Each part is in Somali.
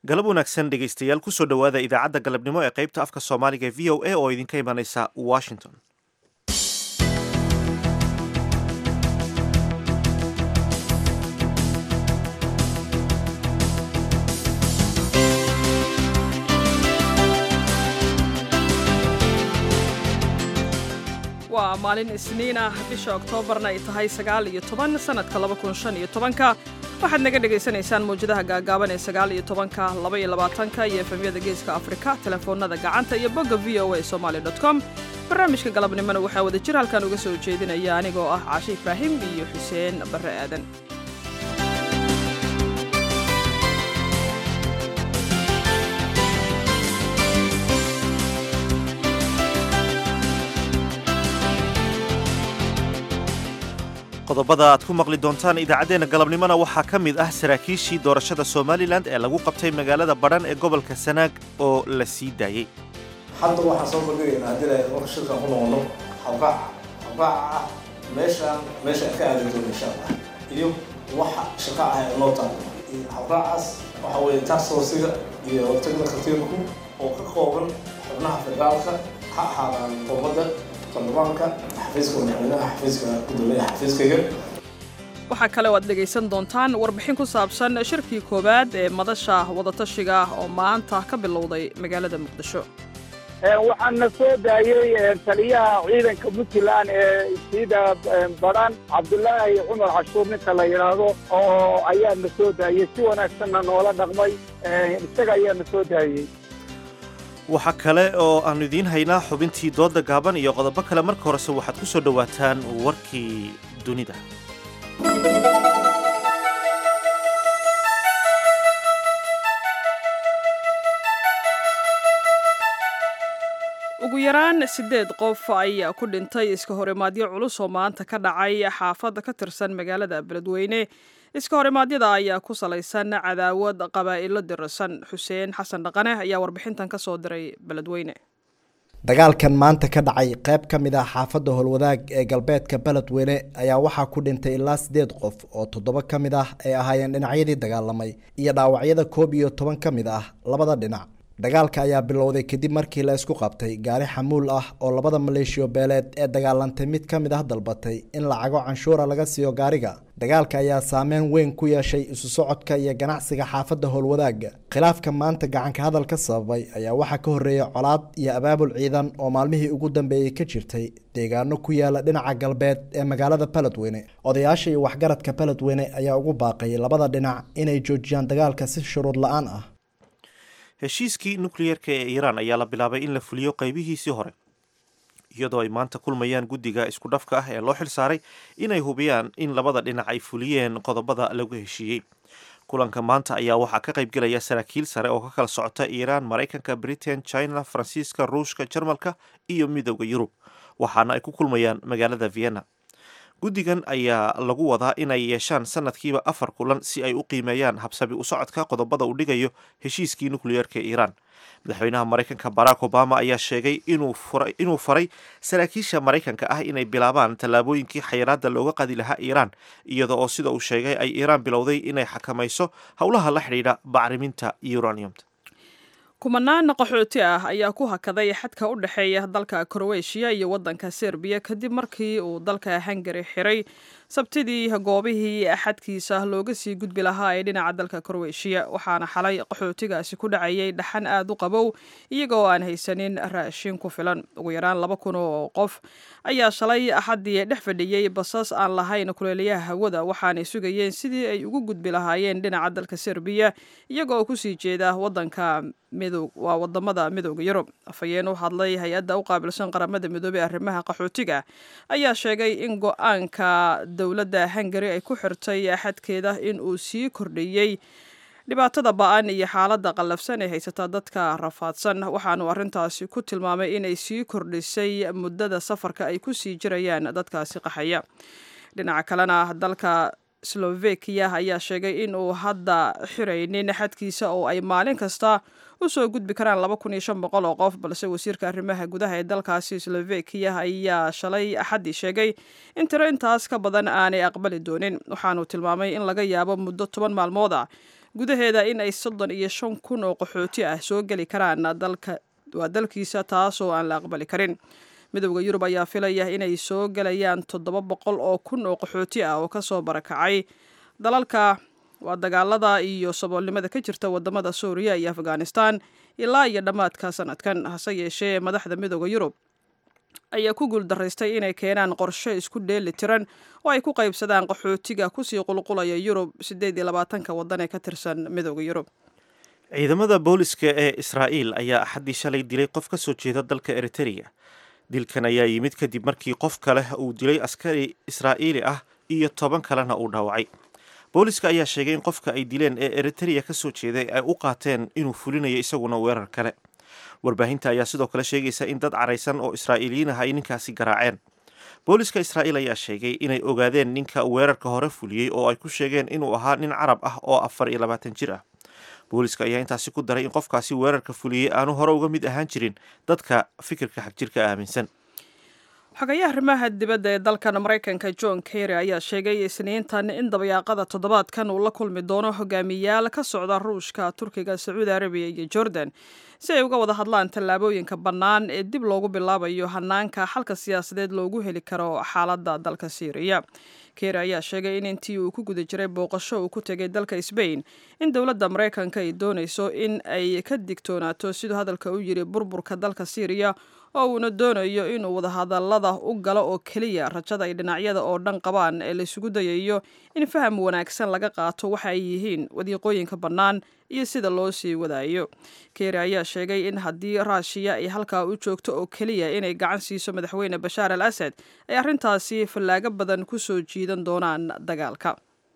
galab wanaagsan dhegaystayaal kusoo dhowaada idaacadda galabnimo ee qaybta afka soomaaliga ee v o a oo idinka imanaysa washington waa maalin isniin ah bisha oktoobarna ay tahay sagaal iyo toban sannadka laba kun shan iyo tobanka waxaad naga dhagaysanaysaan mawjadaha gaagaaban ee sagaal iyo tobanka laba iyo labaatanka iyo efemyada geeska afrika telefoonada gacanta iyo bogga v o a somaali dot com barnaamijka galabnimona waxaa wada jir halkan uga soo jeedinaya anigoo ah caashe ibraahim iyo xuseen barre aadan qodobada aad ku maqli doontaan idaacaddeenna galabnimona waxaa ka mid ah saraakiishii doorashada somalilan ee lagu qabtay magaalada badhan ee gobolka sanaag oo la sii daayey hadda waxaan soo bandhigaynaa haddii la marka shirkan ku noqono hawqaaca hawqaaca ah meeshaan meesha ka aadi doono insha allah iyo waxa shaqa ah ee noo taalo hawqaacaas waxa weeye tax forciga iyo hortagda khartiirku oo ka kooban xubnaha federaalka ha ahaadaan xukuumadda baarlamaanka xafiiska madaxweynaha xafiiska gudoomiyaha xafiiskayga waxaa kale oo aad dhegaysan doontaan warbixin ku saabsan shirkii koowaad ee madasha wadatashiga oo maanta ka bilowday magaalada muqdisho waxaana soo daayey taliyaha ciidanka puntland ee siida badhan cabdulaahi cumar cashuur ninka la yidhaahdo oo ayaana soo daayey si wanaagsanna noola dhaqmay isaga ayaana soo daayey waxaa kale oo aannu idiin haynaa xubintii doodda gaaban iyo qodobo kale marka horese waxaad ku soo dhowaataan warkii dunida ugu yaraan siddeed qof ayaa ku dhintay iska horimaadyo culus oo maanta ka dhacay xaafadda ka tirsan magaalada beledweyne iska horimaadyada ayaa ku salaysan cadaawad qabaa'ilo dirasan xuseen xasan dhaqane ayaa warbixintan ka soo diray beledweyne dagaalkan maanta ka dhacay qayb ka mid ah xaafadda howlwadaag ee galbeedka beledweyne ayaa waxaa ku dhintay ilaa siddeed qof oo toddoba ka mid ah ay ahaayeen dhinacyadii dagaalamay iyo dhaawacyada koob iyo toban ka mid ah labada dhinac dagaalka ayaa bilowday kadib markii la isku qabtay gaari xamuul ah oo labada maleeshiyo beeleed ee dagaalantay mid ka mid ah dalbatay in lacago canshuura laga siiyo gaariga dagaalka ayaa saameyn weyn ku yeeshay isu socodka iyo ganacsiga xaafadda howlwadaaga khilaafka maanta gacanka hadal ka sababay ayaa waxaa ka horreeyay colaad iyo abaabul ciidan oo maalmihii ugu dambeeyey ka jirtay deegaano ku yaala dhinaca galbeed ee magaalada beledweyne odayaasha iyo waxgaradka beledweyne ayaa ugu baaqay labada dhinac inay joojiyaan dagaalka si shuruud la-aan ah heshiiskii nukliyerka ee iiraan ayaa la bilaabay in la fuliyo qaybihiisii hore iyadoo ay maanta kulmayaan guddiga isku dhafka ah ee loo xil saaray inay hubiyaan in labada dhinac ay fuliyeen qodobada lagu heshiiyey kulanka maanta ayaa waxaa ka qaybgelaya saraakiil sare oo ka kala socota iiraan maraykanka britain china faransiiska ruushka jarmalka iyo midooda yurub waxaana ay ku kulmayaan magaalada vienna guddigan ayaa lagu wadaa inay yeeshaan sanadkiiba afar kulan si ay u qiimeeyaan habsabi u socodka qodobada uu dhigayo heshiiskii nukliyeerka ee iiraan madaxweynaha maraykanka barack obama ayaa sheegay inuu faray saraakiisha maraykanka ah inay bilaabaan tallaabooyinkii xayiraadda looga qadi lahaa iiraan iyada oo sida uu sheegay ay iiraan bilowday inay xakamayso howlaha la xidhiidha bacriminta uraniumta kumanaan qaxooti ah ayaa ku hakaday xadka u dhexeeya dalka kroweshiya iyo waddanka serbiya kadib markii uu dalka hungari xiray sabtidii goobihii xadkiisa looga sii gudbi lahaa ee dhinaca dalka kroweshiya waxaana xalay qaxootigaasi ku dhacayay dhaxan aad u qabow iyagoo aan haysanin raashin ku filan ugu yaraan laba kun oo qof ayaa shalay axaddii dhex fadhiyey basas aan lahayn kuleelayaha hawada waxaanay sugayeen sidii ay ugu gudbi lahaayeen dhinaca dalka serbiya iyagoo kusii jeeda wadanka waa wadamada midooda yurub afhayeen u hadlay hay-adda u qaabilsan qaramada midoobey arrimaha qaxootiga ayaa sheegay in go-aanka dowladda hungari ay ku xirtay xadkeeda in uu sii kordhiyey dhibaatada ba-an iyo xaaladda qallafsan ee haysata dadka rafaadsan waxaanu arrintaasi ku tilmaamay inay sii kordhisay muddada safarka ay ku sii jirayaan dadkaasi qaxaya dhinaca kalena dalka slovakiya ayaa sheegay in uu hadda xiraynin xadkiisa oo ay maalin kasta usoo gudbi karaan laba kun iyo shan boqol oo qof balse wasiirka arrimaha gudaha ee dalkaasi slovakiya ayaa shalay axaddii sheegay in tiro intaas ka badan aanay aqbali doonin waxaanu tilmaamay in laga yaabo muddo toban maalmood ah gudaheeda in ay soddon iyo shan kun oo qaxooti ah soo geli karaan dalka waa dalkiisa taasoo aan la aqbali karin midowda yurub ayaa filaya inay soo gelayaan toddoba boqol oo kun oo qaxooti ah oo kasoo barakacay dalalka waa dagaalada iyo saboolnimada ka jirta wadamada suuriya iyo afghanistan ilaa iyo dhammaadka sanadkan hase yeeshee madaxda midowda yurub ayaa ku guuldaraystay inay keenaan qorshe isku dheeli tiran oo ay ku qaybsadaan qaxootiga kusii qulqulaya yurub siddeed iyo labaatanka waddan ee ka tirsan midowda yurub ciidamada booliska ee israa'iil ayaa axaddii shalay dilay qof ka soo jeeda dalka eritereya dilkan ayaa yimid kadib markii qof kale uu dilay askari israa'iili ah iyo toban kalena uu dhaawacay booliska ayaa sheegay in qofka ay dileen ee eritereya ka soo jeeday ay u qaateen inuu fulinayo isaguna weerar kale warbaahinta ayaa sidoo kale sheegaysa in dad caraysan oo israa'iiliyiin ah ay ninkaasi garaaceen booliska israa'iil ayaa sheegay inay ogaadeen ninka weerarka hore fuliyey oo ay ku sheegeen inuu ahaa nin carab ah oo afar iyo labaatan jir ah booliska ayaa intaasi ku daray in qofkaasi weerarka fuliyey aanu hore uga mid ahaan jirin dadka fikirka xagjirka aaminsan xogayaha arrimaha dibadda ee dalkan maraykanka john kerry ayaa sheegay isniintan in dabayaaqada toddobaadkan uu la kulmi doono hogaamiyaal ka socda ruushka turkiga sacuudi arabiya iyo jordan si ay uga wada hadlaan tallaabooyinka bannaan ee dib loogu bilaabayo hanaanka xalka siyaasadeed loogu heli karo xaaladda dalka syriya kery ayaa sheegay in intii uu ku guda jiray booqasho uu ku tegay dalka sbain in dowladda maraykanka ay doonayso in ay ka digtoonaato siduu hadalka u yiri burburka dalka syriya oo uuna doonayo inuu wadahadallada u galo oo keliya rajada ay dhinacyada oo dhan qabaan ee laysugu dayayo in faham wanaagsan laga qaato waxa ay yihiin wadiiqooyinka bannaan iyo sida loo sii wadaayo kery ayaa sheegay in haddii raashiya ay halkaa u joogto oo keliya inay gacan siiso madaxweyne bashaar al asad ay arrintaasi fallaago badan ku soo jiidan doonaan dagaalka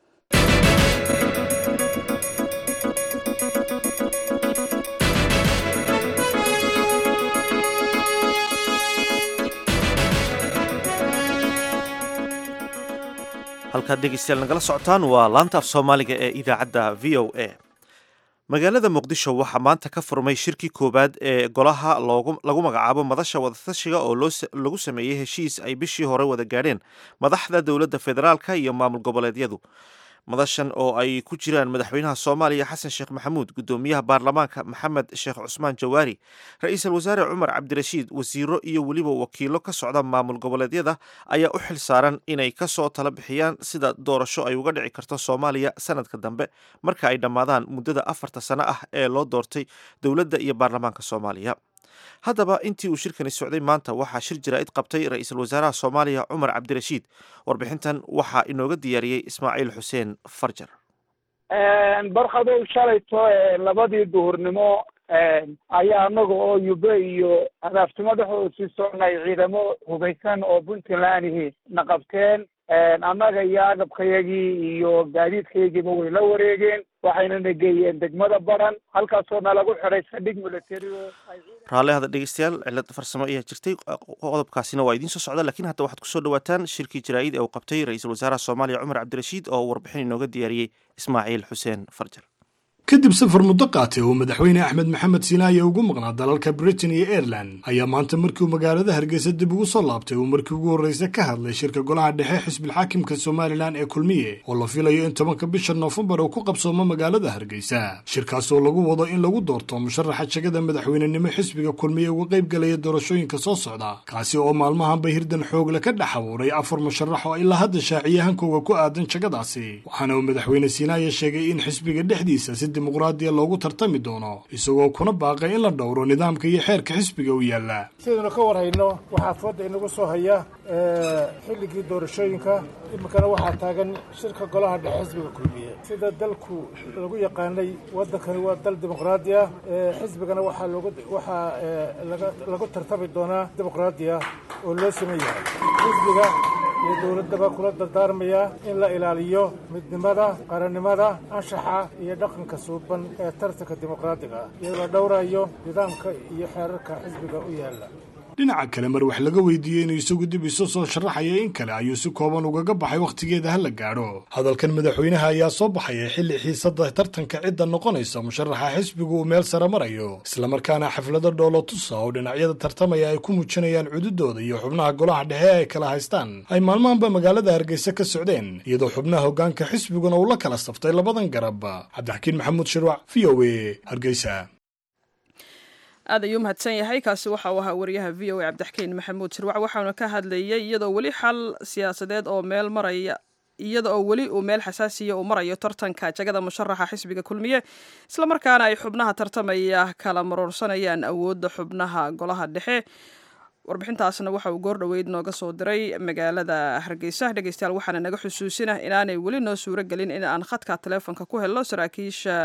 halkaad dhegeystayaal nagala socotaan waa laanta af soomaaliga ee idaacadda v o a magaalada muqdisho waxaa maanta ka furmay shirkii koowaad ee golaha lagu magacaabo madasha wadatashiga oo lagu sameeyey heshiis ay bishii hore wada gaadheen madaxda dowladda federaalka iyo maamul goboleedyadu madashan oo ay ku jiraan madaxweynaha soomaaliya xasan sheekh maxamuud guddoomiyaha baarlamaanka maxamed sheekh cusmaan jawaari ra-iisul wasaare cumar cabdirashiid wasiiro iyo weliba wakiilo ka socda maamul goboleedyada ayaa u xil saaran inay kasoo tala bixiyaan sida doorasho ay uga dhici karto soomaaliya sanadka dambe marka ay dhammaadaan muddada afarta sano ah ee loo doortay dowladda iyo baarlamaanka soomaaliya haddaba intii uu shirkani socday maanta waxaa shir jaraa'id qabtay ra-iisul wasaaraha soomaaliya cumar cabdirashiid warbixintan waxaa inooga diyaariyey ismaaciil xuseen farjar barkadow shalayto labadii duhurnimo ayaa anaga oo yube iyo adaafti madaxooda sii soconay ciidamo hubaysan oo puntlandihi na qabteen annaga iyo agabkayagii iyo gaadiidkayagiiba way la wareegeen waxayna na geeyeen degmada baran halkaasoo nalagu xidhay saldhig military oo raalli hada dhegeystayaal cilad farsamo ayaa jirtay qodobkaasina waa idiin soo socda lakiin hadda waxaad kusoo dhawaataan shirkii jaraa'id ee uu qabtay ra-iisul wasaaraha soomaaliya cumar cabdirashiid oo warbixin inooga diyaariyey ismaaciil xuseen farjar kadib safar muddo qaatay oo madaxweyne axmed maxamed siinaaye ugu maqnaa dalalka britain iyo aireland ayaa maanta markii uu magaalada hargeysa dib ugu soo laabtay uu markii ugu horreysa ka hadlay shirka golaha dhexe xisbilxaakimka somalilan ee kulmiye oo la filayo in tobanka bisha noofembar uu ku qabsoomo magaalada hargeysa shirkaas oo lagu wado in lagu doorto musharaxa jegada madaxweynenimo xisbiga kulmiye uga qayb galaya doorashooyinka soo socda kaasi oo maalmahanba hirdan xoogle ka dhex abuuray afar musharax oo ilaa hadda shaaciye hankooga ku aadan jegadaasi waxaana uu madaxweyne siinaaye sheegay in xisbiga dhexdiisa si dimuqraadiya loogu tartami doono isagoo kuna baaqay in la dhowro nidaamka iyo xeerka xisbiga u yaalla sidaynu ka warhayno waxaa fooda inagu soo haya xilligii doorashooyinka iminkana waxaa taagan shirka golaha dhexe xisbiga kulmiye sida dalku lagu yaqaanay waddankani waa dal dimuqraadi ah xisbigana waxaa loogu waxaa lagu tartami doonaa dimuqraadi ah oo loo sameyn yahay xisbiga iyo dowladdaba kula dardaarmaya in la ilaaliyo midnimada qarannimada anshaxa iyo dhaqanka suuban ee tartanka dimuqraadiga ah iyadoo la dhowrayo nidaamka iyo xeerarka xisbiga u yaalla dhinaca kale mar wax laga weydiiyey inuu isagu dib isu soo sharaxaya in kale ayuu si kooban ugaga baxay wakhtigeeda ha la gaadho hadalkan madaxweynaha ayaa soo baxaya xilli xiisada tartanka cidda noqonaysa musharaxa xisbigu uu meel sare marayo islamarkaana xaflado dhoolo tusa oo dhinacyada tartamaya ay ku muujinayaan cududooda iyo xubnaha golaha dhexe ay kala haystaan ay maalmahanba magaalada hargeysa ka socdeen iyadoo xubnaha hoggaanka xisbiguna uu la kala saftay labadan garab cabdixakiin maxamuud shirwac v o a hargeysa aad ayuu mahadsan yahay kaasi waxa uu ahaa wariyaha v o a cabdixkiin maxamuud shirwac waxauna ka hadlayay iyadoo weli xal siyaasadeed oo meel maraya iyada oo weli uu meel xasaasiya uu marayo tartanka jagada musharaxa xisbiga kulmiye islamarkaana ay xubnaha tartamaya kala maroorsanayaan awoodda xubnaha golaha dhexe warbixintaasna waxa uu goor dhoweyd nooga soo diray magaalada hargeysa dhegeystayaal waxaana naga xusuusinah inaanay weli noo suuro gelin in aan khadka taleefonka ku helno saraakiisha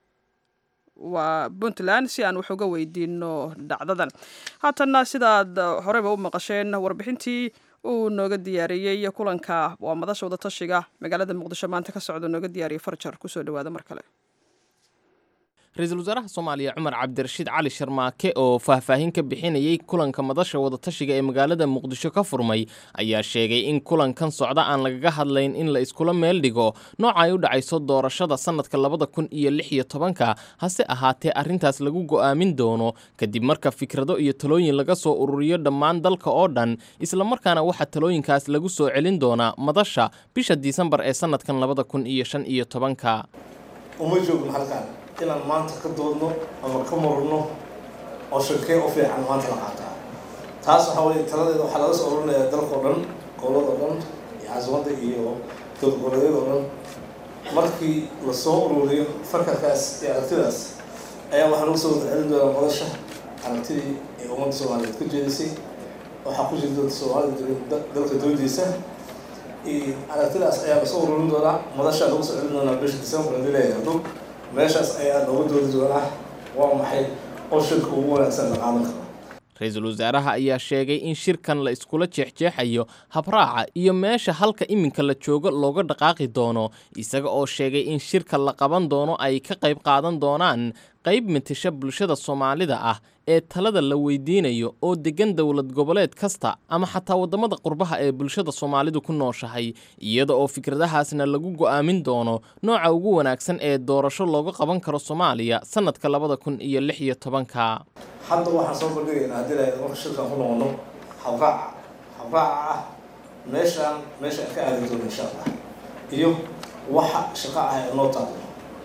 waa puntland si aan wax uga weydiino dhacdadan haatanna sidaad horeyba u maqasheen warbixintii uu nooga diyaariyey kulanka waa madasha wada tashiga magaalada muqdisho maanta ka socda nooga diyaariyey farjar kusoo dhawaada mar kale ra-iisul wasaaraha soomaaliya cumar cabdirashiid cali sharmaake oo faahfaahin ka bixinayey kulanka madasha wadatashiga ee magaalada muqdisho ka furmay ayaa sheegay in kulankan socda aan lagaga hadlayn in la iskula meel dhigo nooca ay u dhacayso doorashada sannadka labada kun iyo lix iyo tobanka hase ahaatee arrintaas lagu go'aamin doono kadib marka fikrado iyo talooyin laga soo ururiyo dhammaan dalka oo dhan islamarkaana waxaa talooyinkaas lagu soo celin doonaa madasha bisha disembar ee sannadkan labada kun iyo shan iyo tobanka uma joogno halkaan inaan maanta ka doodno ama ka marno oo shakee u fiican maanta la qaataa taas waxaa weye taladeeda waxaa laga soo ururinayaa dalkao dhan gobolada o dhan iyo caasimada iyo dowlgoboleedyada o dhan markii lasoo ururiyo fakarkaas iyo aragtidaas ayaa waxaa lagu soo wada celin doonaa madasha aragtidii ee ummadda soomaaliyeed ka jeedisay waxaa ku jiri doonta soomaalida dalka doodiisa aragtidaas ayaa lasoo ururin doonaa madashaa lagu soo celin doonaa bisha december hadii la yidhaahdo meeshaas ayaa looga doodi doonaa waa maxay oo shirka ugu wanaagsan la qaadan karo ra-iisul wasaaraha ayaa sheegay in shirkan la iskula jeexjeexayo habraaca iyo meesha halka iminka la joogo looga dhaqaaqi doono isaga oo sheegay in shirka la qaban doono ay ka qayb qaadan doonaan qayb matasha bulshada soomaalida ah ee talada la weydiinayo oo deggan dowlad goboleed kasta ama xataa waddamada qurbaha ee bulshada soomaalidu ku nooshahay iyada oo fikradahaasna lagu go'aamin doono nooca ugu wanaagsan ee doorasho looga qaban karo soomaaliya sannadka labada kun iyo lix iyo tobanka hadda waxaan soo bandhigaynaa haddii la marka shirkaan ku noqono habraaca habraaca ah meeshaan meesha aan ka aadi doono insha allah iyo waxa shaqo ah ee noo taalo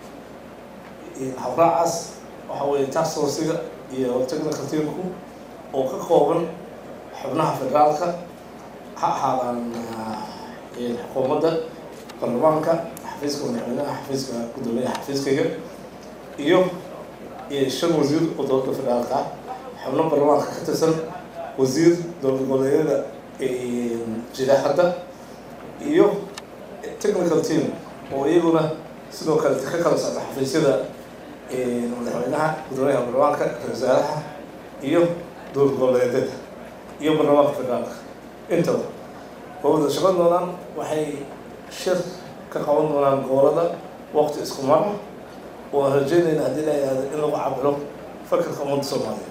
habraacaas waxa weeye tax forciga iyo technical teamku oo ka kooban xubnaha federaalka ha ahaadaan xukuumadda baarlamaanka xafiiska madaxweynaha xafiiska guddoomiyaha xafiiskayga iyo shan wasiir oo dowladda federaalka ah xubno baarlamaanka ka tirsan wasiir dowlad goboleedyada jira hadda iyo technical team oo iyaguna sidoo kale ka kala socda xafiisyada madaxweynaha guddoomiyaha baarlamaanka ra-isul wasaaraha iyo dowlad goboleedyada iyo baarlamaanka federaalka intaba waa wada shaqan doonaan waxay shir ka qaban doonaan gobolada waqti isku mara oo aan rajeynayna haddii la yihahdo in lagu cabiro fakarka ummadda soomaaliya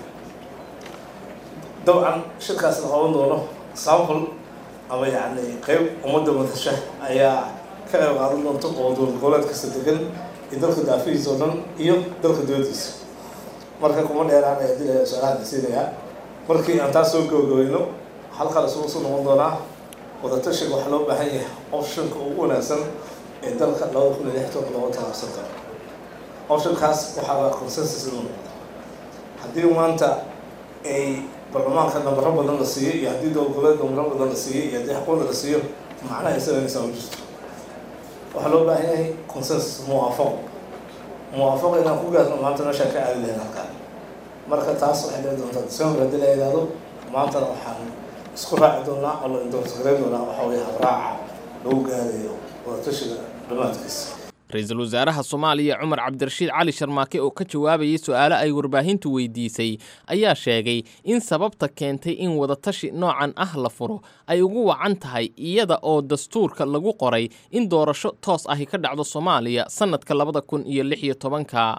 dabcan shirkaas la qaban doono sample ama yacni qeyb ummadda madasha ayaa ka qayb qaadan doonta oo dowlad goboleed kasta degan iyo dalka daafihiisa oo dhan iyo dalka dowladiisa marka kuma dheeraan ee haddii la su-aalaha siinayaa markii aan taas soo gabagabayno halkaa isugu soo noqon doonaa wadatashiga waxaa loo baahan yahay optionka ugu wanaagsan ee dalka labada kun iyo lix tobanka looga talaabsan karo optionkaas waxaa consensus inuu noqdo haddii maanta ay baarlamaanka nambaro badan la siiyo iyo haddii dowlad goboleed nambaro badan la siiyo iyo haddii xukuumadda la siiyo macnaha isaganaysaa ma jirto waxaa loo baahan yahay consensus muwaafaqo muwaafaqo inaan ku gaarno maanta meeshaan ka aadi lahayn halkaan marka taas waxay dhici doontaa december haddii la yidhaahdo maantana waxaan isku raaci doonaa oo la indoortagareyn doonaa waxaa weeye habraaca lagu gaarayo wadatashiga dhammaadkiisa ra-iisul wasaaraha soomaaliya cumar cabdirashiid cali sharmaake oo ka jawaabayay su-aalo ay warbaahintu weydiisay ayaa sheegay in sababta keentay in wadatashi noocan ah la furo ay ugu wacan tahay iyada oo dastuurka lagu qoray in doorasho toos ahi ka dhacdo soomaaliya sannadka labada kun iyo lix iyo tobanka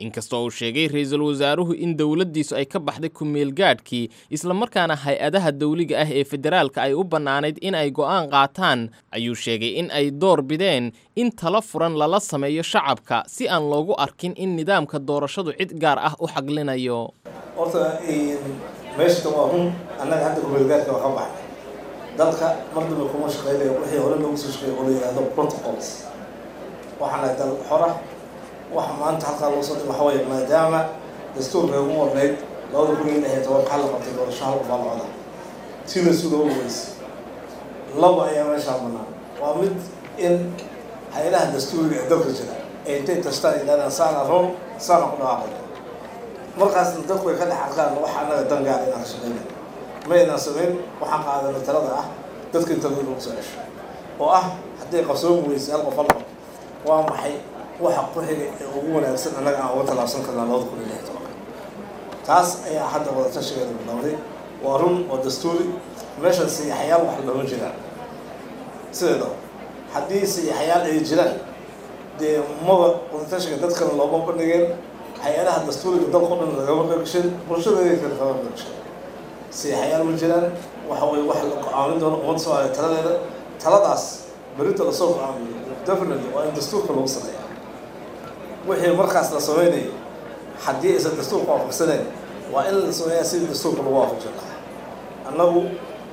inkastoo uu sheegay ra-iisul wasaaruhu in dowladdiisu ay ka baxday ku-meelgaadhkii islamarkaana hay-adaha dawliga ah ee federaalka ay u bannaanayd in ay go'aan qaataan ayuu sheegay in ay door bideen in tala furan lala sameeyo shacabka si aan loogu arkin in nidaamka doorashadu cid gaar ah u xaglinayo horta meeshata waa run annaga hadda kumeelgaadka waa ka baxnay dalka mar dambe kuma shaqeynayo wixii hore loogu soo shaqeeya oo la yidhahdo protocols waxaana dal xora waxa maanta halkaa loo soo dhig waxa weeye maadaama dastuurka ugu warnayd labada kun iyo lix iyo toban maxaa la qabtay doorasho hal qof alcooda sida sudoo weyse laba ayaa meeshaa banaan waa mid in hay-adaha dastuuriga ee dalka jira ay intay tashtaan yidhahdaan saana roon saana ku dhawaaqay markaasna dadku ay ka dhex arkaan waxa annaga dan gaar inaan shaqeyna ma aynaan samayn waxaan qaadanay talada ah dadka inta lagu soo cesho oo ah hadday qabsoomi weyse hal qof hal qof waa maxay waxa ku-xiga ee ugu wanaagsan annaga aan uga tallaabsan karnaa labada kun iyo lix tobanka taas ayaa hadda wadatashigeeda bilowday waa run oo dastuuri meeshan sayaxyaal wax looma jiraan sideeda haddii sayaxyaal ay jiraan dee maba wadatashiga dadkana looma bandhigeen hay-adaha dastuuriga dalka o dhan lagama qeybgashan bulshada kale kama qeybgashan sayaxyaal ma jiraan waxa weye wax la go-aamin doono ummadda soomaaliya taladeeda taladaas berinta lasoo go-aamiyo definitely waa in dastuurka lagu sameeya wixii markaas la sameynayay haddii aysan dastuurka waafaqsaneen waa in la sameeyaa sidii dastuurka lagu waafaqsan lahaa annagu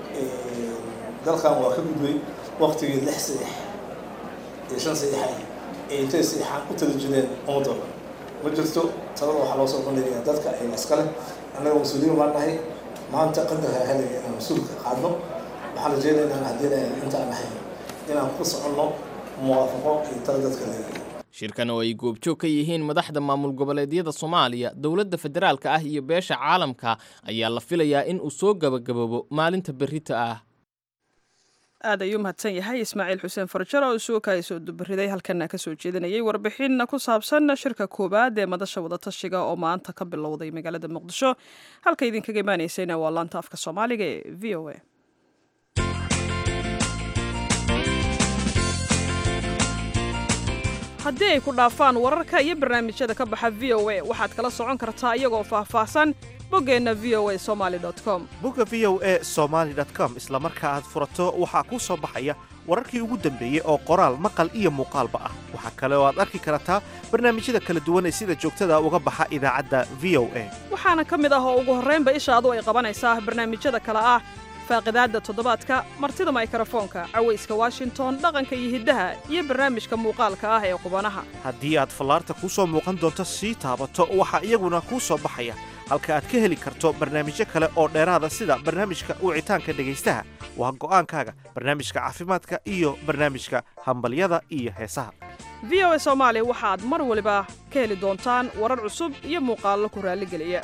dalkan waa ka gudbay waktigii lix sadex iyo shan sadexa ee intay sadeexaan u tali jireen ummadoo dhan ma jirto talada waxaa loo soo bandhigayaa dadka ay iskale annaga mas-uuliyiin baan nahay maanta qadarka helaya inaan mas-uulka qaadno waxaan rajeynaynaa haddii inta aan ahayn inaan ku soconno muwaafaqo iyo tala dadka leeyahay shirkan oo ay goobjoog ka yihiin madaxda maamul goboleedyada soomaaliya dowladda federaalka ah iyo beesha caalamka ayaa la filayaa in uu soo gabagaboobo maalinta berrita ah aad ayuu mahadsan yahay ismaaciil xuseen farjar oo isuukaay soo dubariday halkana ka soo jeedinayay warbixin ku saabsan shirka koowaad ee madasha wadatashiga oo maanta ka bilowday magaalada muqdisho halka idinkaga imaanaysayna waa laanta afka soomaaliga ee v o a haddii ay ku dhaafaan wararka iyo barnaamijyada ka baxa v o a waxaad kala socon kartaa iyagoo faahfaahsan boggeenna v o a somaali com bogga v o e somaali com isla marka aad furato waxaa kuu soo baxaya wararkii ugu dambeeyey oo qoraal maqal iyo muuqaalba ah waxaa kale oo aad arki kartaa barnaamijyada kala duwan ee sida joogtada uga baxa idaacadda v o a waxaana ka mid ah oo ugu horraynba ishaadu ay qabanaysaa barnaamijyada kale ah faaqidaadda toddobaadka martida maykrofoonka cawayska washington dhaqanka iyo hiddaha iyo barnaamijka muuqaalka ah ee qubanaha haddii aad fallaarta kuu soo muuqan doonto sii taabato waxaa iyaguna kuu soo baxaya halka aad ka heli karto barnaamijyo kale oo dheeraada sida barnaamijka wicitaanka dhegaystaha waa go'aankaaga barnaamijka caafimaadka iyo barnaamijka hambalyada iyo heesaha v o a soomaali waxaad mar waliba ka heli doontaan warar cusub iyo muuqaallo ku raalligeliya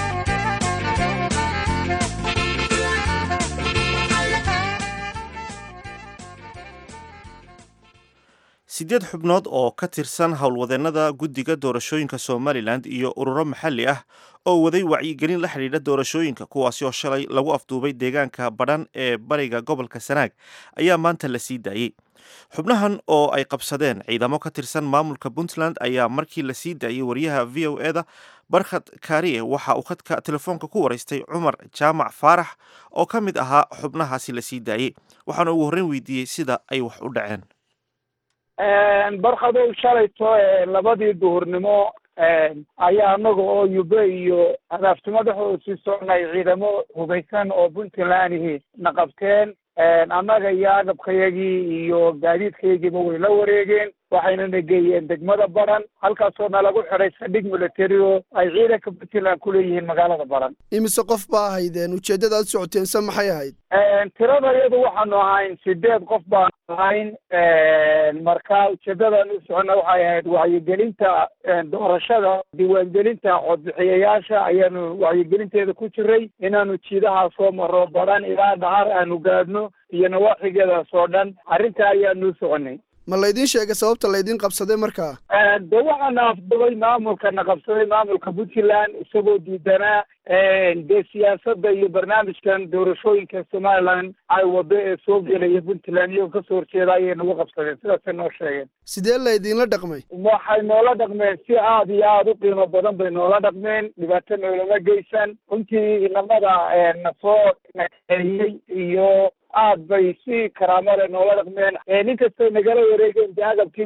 siddeed xubnood oo ka tirsan howlwadeennada guddiga doorashooyinka somalilan iyo ururo maxalli ah oo waday wacyigelin la xidhiidha doorashooyinka kuwaasi oo shalay lagu afduubay deegaanka badhan ee bariga gobolka sanaag ayaa maanta la sii daayey xubnahan oo ay qabsadeen ciidamo ka tirsan maamulka puntland ayaa markii la sii daayey wariyaha v o e da barkhad kaariye waxa uu khadka telefoonka ku waraystay cumar jaamac faarax oo ka mid ahaa xubnahaasi la sii daayey waxaana ugu horreyn weydiiyey sida ay wax u dhaceen barkadow shalayto labadii duhurnimo ayaa anaga oo yube iyo adaaftumo dhexdooda sii soconay ciidamo hubaysan oo puntlandihi na qabteen annaga iyo agabkayagii iyo gaadiidkayagiiba way la wareegeen waxayna na geeyeen degmada baran halkaasoo nalagu xidhay saldhig military oo ay ciidanka puntland ku leeyihiin magaalada baran imise qof baa ahaydeen ujeeddada aad socoteen se maxay ahayd tirada iyadu waxaanu ahayn sideed qof baanu ahayn marka ujeedadan u socona waxay ahayd wacyigelinta doorashada diiwaangelinta codbixiyayaasha ayaanu wacyigelinteeda ku jiray inaanu jiidaha soo maro baran ilaa dhahar aanu gaadhno iyo nawaaxigeedaas oo dhan arrinta ayaanu soconay ma laydin sheegay sababta laydin qabsaday markaa de waxaana afdubay maamulkana qabsaday maamulka puntland isagoo diidanaa dee siyaasadda iyo barnaamijkan doorashooyinka somaliland ay wado ee soo gelaya puntland iyagoo kasoo horjeeda ayay nagu qabsadeen sidaasay noo sheegeen sidee laydinla dhaqmay waxay noola dhaqmeen si aad iyo aada u qiimo badan bay noola dhaqmeen dhibaato noolama geysan runtii inamada na soo naeeyey iyo aad bay si karaamale noola dhaqmeen ninkastay nagala wareegeen de agabkii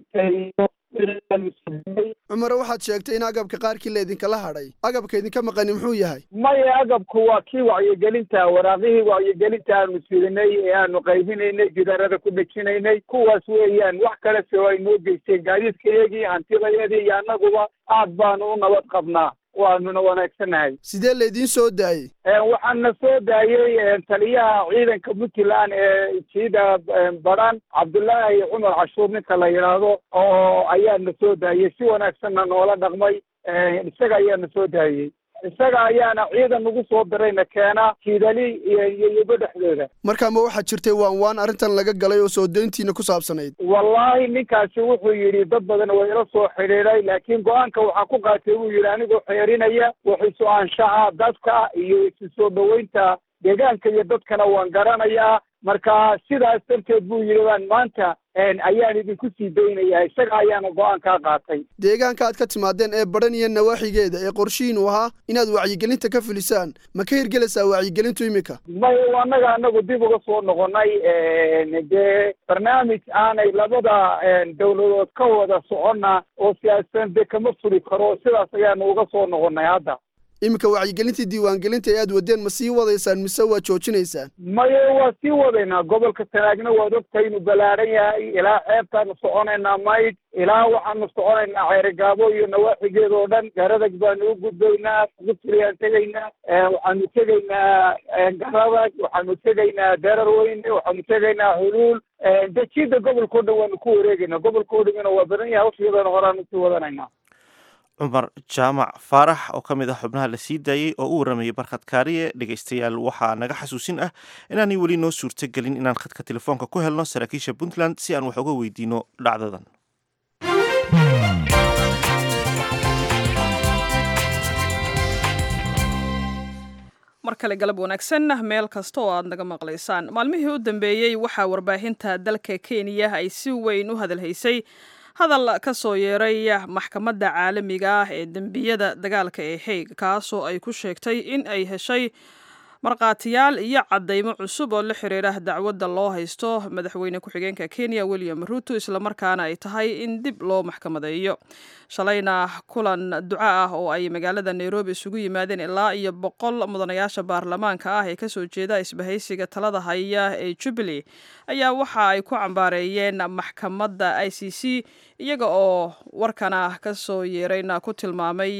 cumar waxaad sheegtay in agabka qaarkii laydinkala hadhay agabka idinka maqani muxuu yahay maya agabku waa kii wacyigelinta waraaqihii wacyigelinta aanu sidinay ee aanu qaybinaynay gidaarada ku dhejinaynay kuwaas weeyaan wax kale se ay noo geysteen gaadiidkayagii hantidayadii iyo annaguba aad baanu u nabad qabnaa waanuna wanaagsannahay sidee laydiin soo daayey waxaana soo daayey taliyaha ciidanka puntland ee jiida baran cabdullaahi cumar cashuur ninka la yidhaahdo oo ayaana soo daayey si wanaagsanna noola dhaqmay isaga ayaana soo daayey isaga ayaana ciidan nagu soo dirayna keena kiidali iyo yubo dhexdooda markaa ma waxaad jirtay waan waan arrintan laga galay oo soo dayntiina ku saabsanayd wallaahi ninkaasi wuxuu yidhi dad badan waa ila soo xidhiidhay laakiin go-aanka waxaa ku qaatay buu yidhi anigoo xeerinaya waxiisu anshaxa dadka iyo isu soo dhoweynta deegaanka iyo dadkana waan garanayaa marka sidaas darteed buu yidhi baan maanta ayaan idinku sii daynayaa isaga ayaana go-aankaa qaatay deegaanka aad ka timaadeen ee badhan iyo nawaaxigeeda ee qorshihiinu ahaa inaad wacyigelinta ka filisaan ma ka hirgelaysaa wacyigelintu iminka may annaga anagu dib uga soo noqonay dee barnaamij aanay labada dawladood ka wada soconna oo siyaasadan dee kama fuli karo sidaas ayaanu uga soo noqonay hadda iminka wacyigelintii diiwaangelinta ee aad wadeen ma sii wadaysaan mise waad joojinaysaan maye waa sii wadaynaa gobolka sanaagna waad ogtahay inuu ballaaran yahay ilaa xeebtaanu soconaynaa mayd ilaa waxaanu soconaynaa ceerigaabo iyo nawaaxigeeda oo dhan garadag baanu u gudbaynaa gudfuriyaan tegaynaa waxaanu tegaynaa garadag waxaanu tegaynaa derar weyne waxaanu tegaynaa huluul dejida gobolka o dhan waanu ku wareegaynaa gobolka o dhamina waa badan yahay hawshiyadan horaanu sii wadanaynaa cumar jaamac faarax oo ka mid ah xubnaha la sii daayey oo u waramayay barkhad kaariye dhegaystayaal waxaa naga xasuusin ah inaanay weli noo suurto gelin inaan khadka telefoonka ku helno saraakiisha puntland si aan wax uga weydiino dhacdadan mar kale galab wanaagsan meel kasta oo aad naga maqlaysaan maalmihii u dambeeyey waxaa warbaahinta dalka kenya ay si weyn u hadalhaysay hadal ka soo yeeray maxkamadda caalamiga ah ee dembiyada dagaalka ee haig kaasoo ay ku sheegtay in ay heshay markhaatiyaal iyo caddaymo cusub oo la xiriira dacwadda loo haysto madaxweyne ku-xigeenka kenya william ruto islamarkaana ay tahay in dib loo maxkamadeeyo shalayna kulan duco ah oo ay magaalada nairobi isugu yimaadeen ilaa iyo boqol mudanayaasha baarlamaanka ah ee kasoo jeeda isbahaysiga talada haya ee jubilee ayaa waxa ay ku cambaareeyeen maxkamadda i c c iyaga oo warkana kasoo yeerayna ku tilmaamay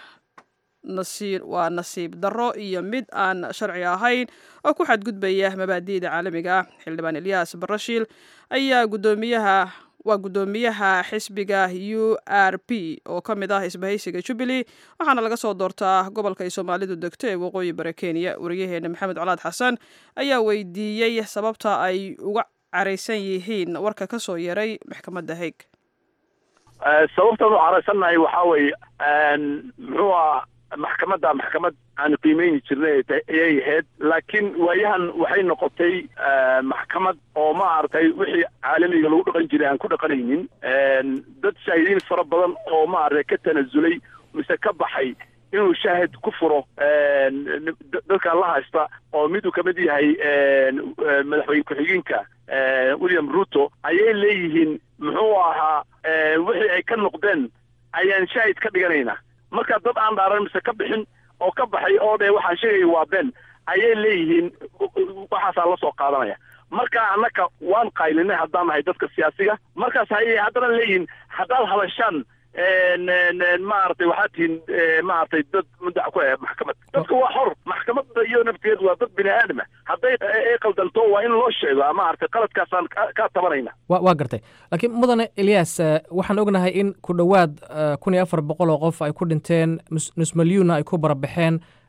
waa nasiib darro iyo mid aan sharci ahayn oo ku xadgudbaya mabaadi'da caalamiga ah xildhibaan elyaas barashiil ayaa gudoomiyaha waa guddoomiyaha xisbiga u r p oo ka mid ah isbahaysiga jubilee waxaana laga soo doortaa gobolka ay soomaalidu degto ee waqooyi bare kenya wariyaheena maxamed colaad xasan ayaa weydiiyey sababta ay uga caraysan yihiin warka ka soo yeeray maxkamadda haig sababtaan u caraysannahay waxaa weeye muxuu ah maxkamadda maxkamad aanu qiimeyni jirnay ayay ahayd laakiin waayahan waxay noqotay maxkamad oo ma aragtay wixii caalamiga lagu dhaqan jiray aan ku dhaqanaynin dad shaahidiin fara badan oo ma aragtay ka tanasulay mise ka baxay inuu shaahid ku furo dadkan la haysta oo mid uu ka mid yahay madaxweyne ku-xigeenka william ruto ayay leeyihiin muxuu ahaa wixii ay ka noqdeen ayaan shaahid ka dhiganaynaa marka dad aan dhaaran mise ka bixin oo ka baxay oo dhe waxaan sheegaya waa been ayay leeyihiin waxaasaa la soo qaadanaya marka annaka waan qaylinay haddaan nahay dadka siyaasiga markaas hayay haddana leeyihiin haddaad hadashaan maaragtay waxaad tihiin maaragtay dad mudac ku ah maxkamad dadka waa xor maxkamadda iyo nafteedu waa dad bini aadama hadday ay qaldanto waa in loo sheego maaragtay qaladkaasaan ka tabanayna wa waa gartay laakiin mudane eliyas waxaan ognahay in ku dhowaad kun iyo afar boqol oo qof ay ku dhinteen nus milyuunna ay ku barabaxeen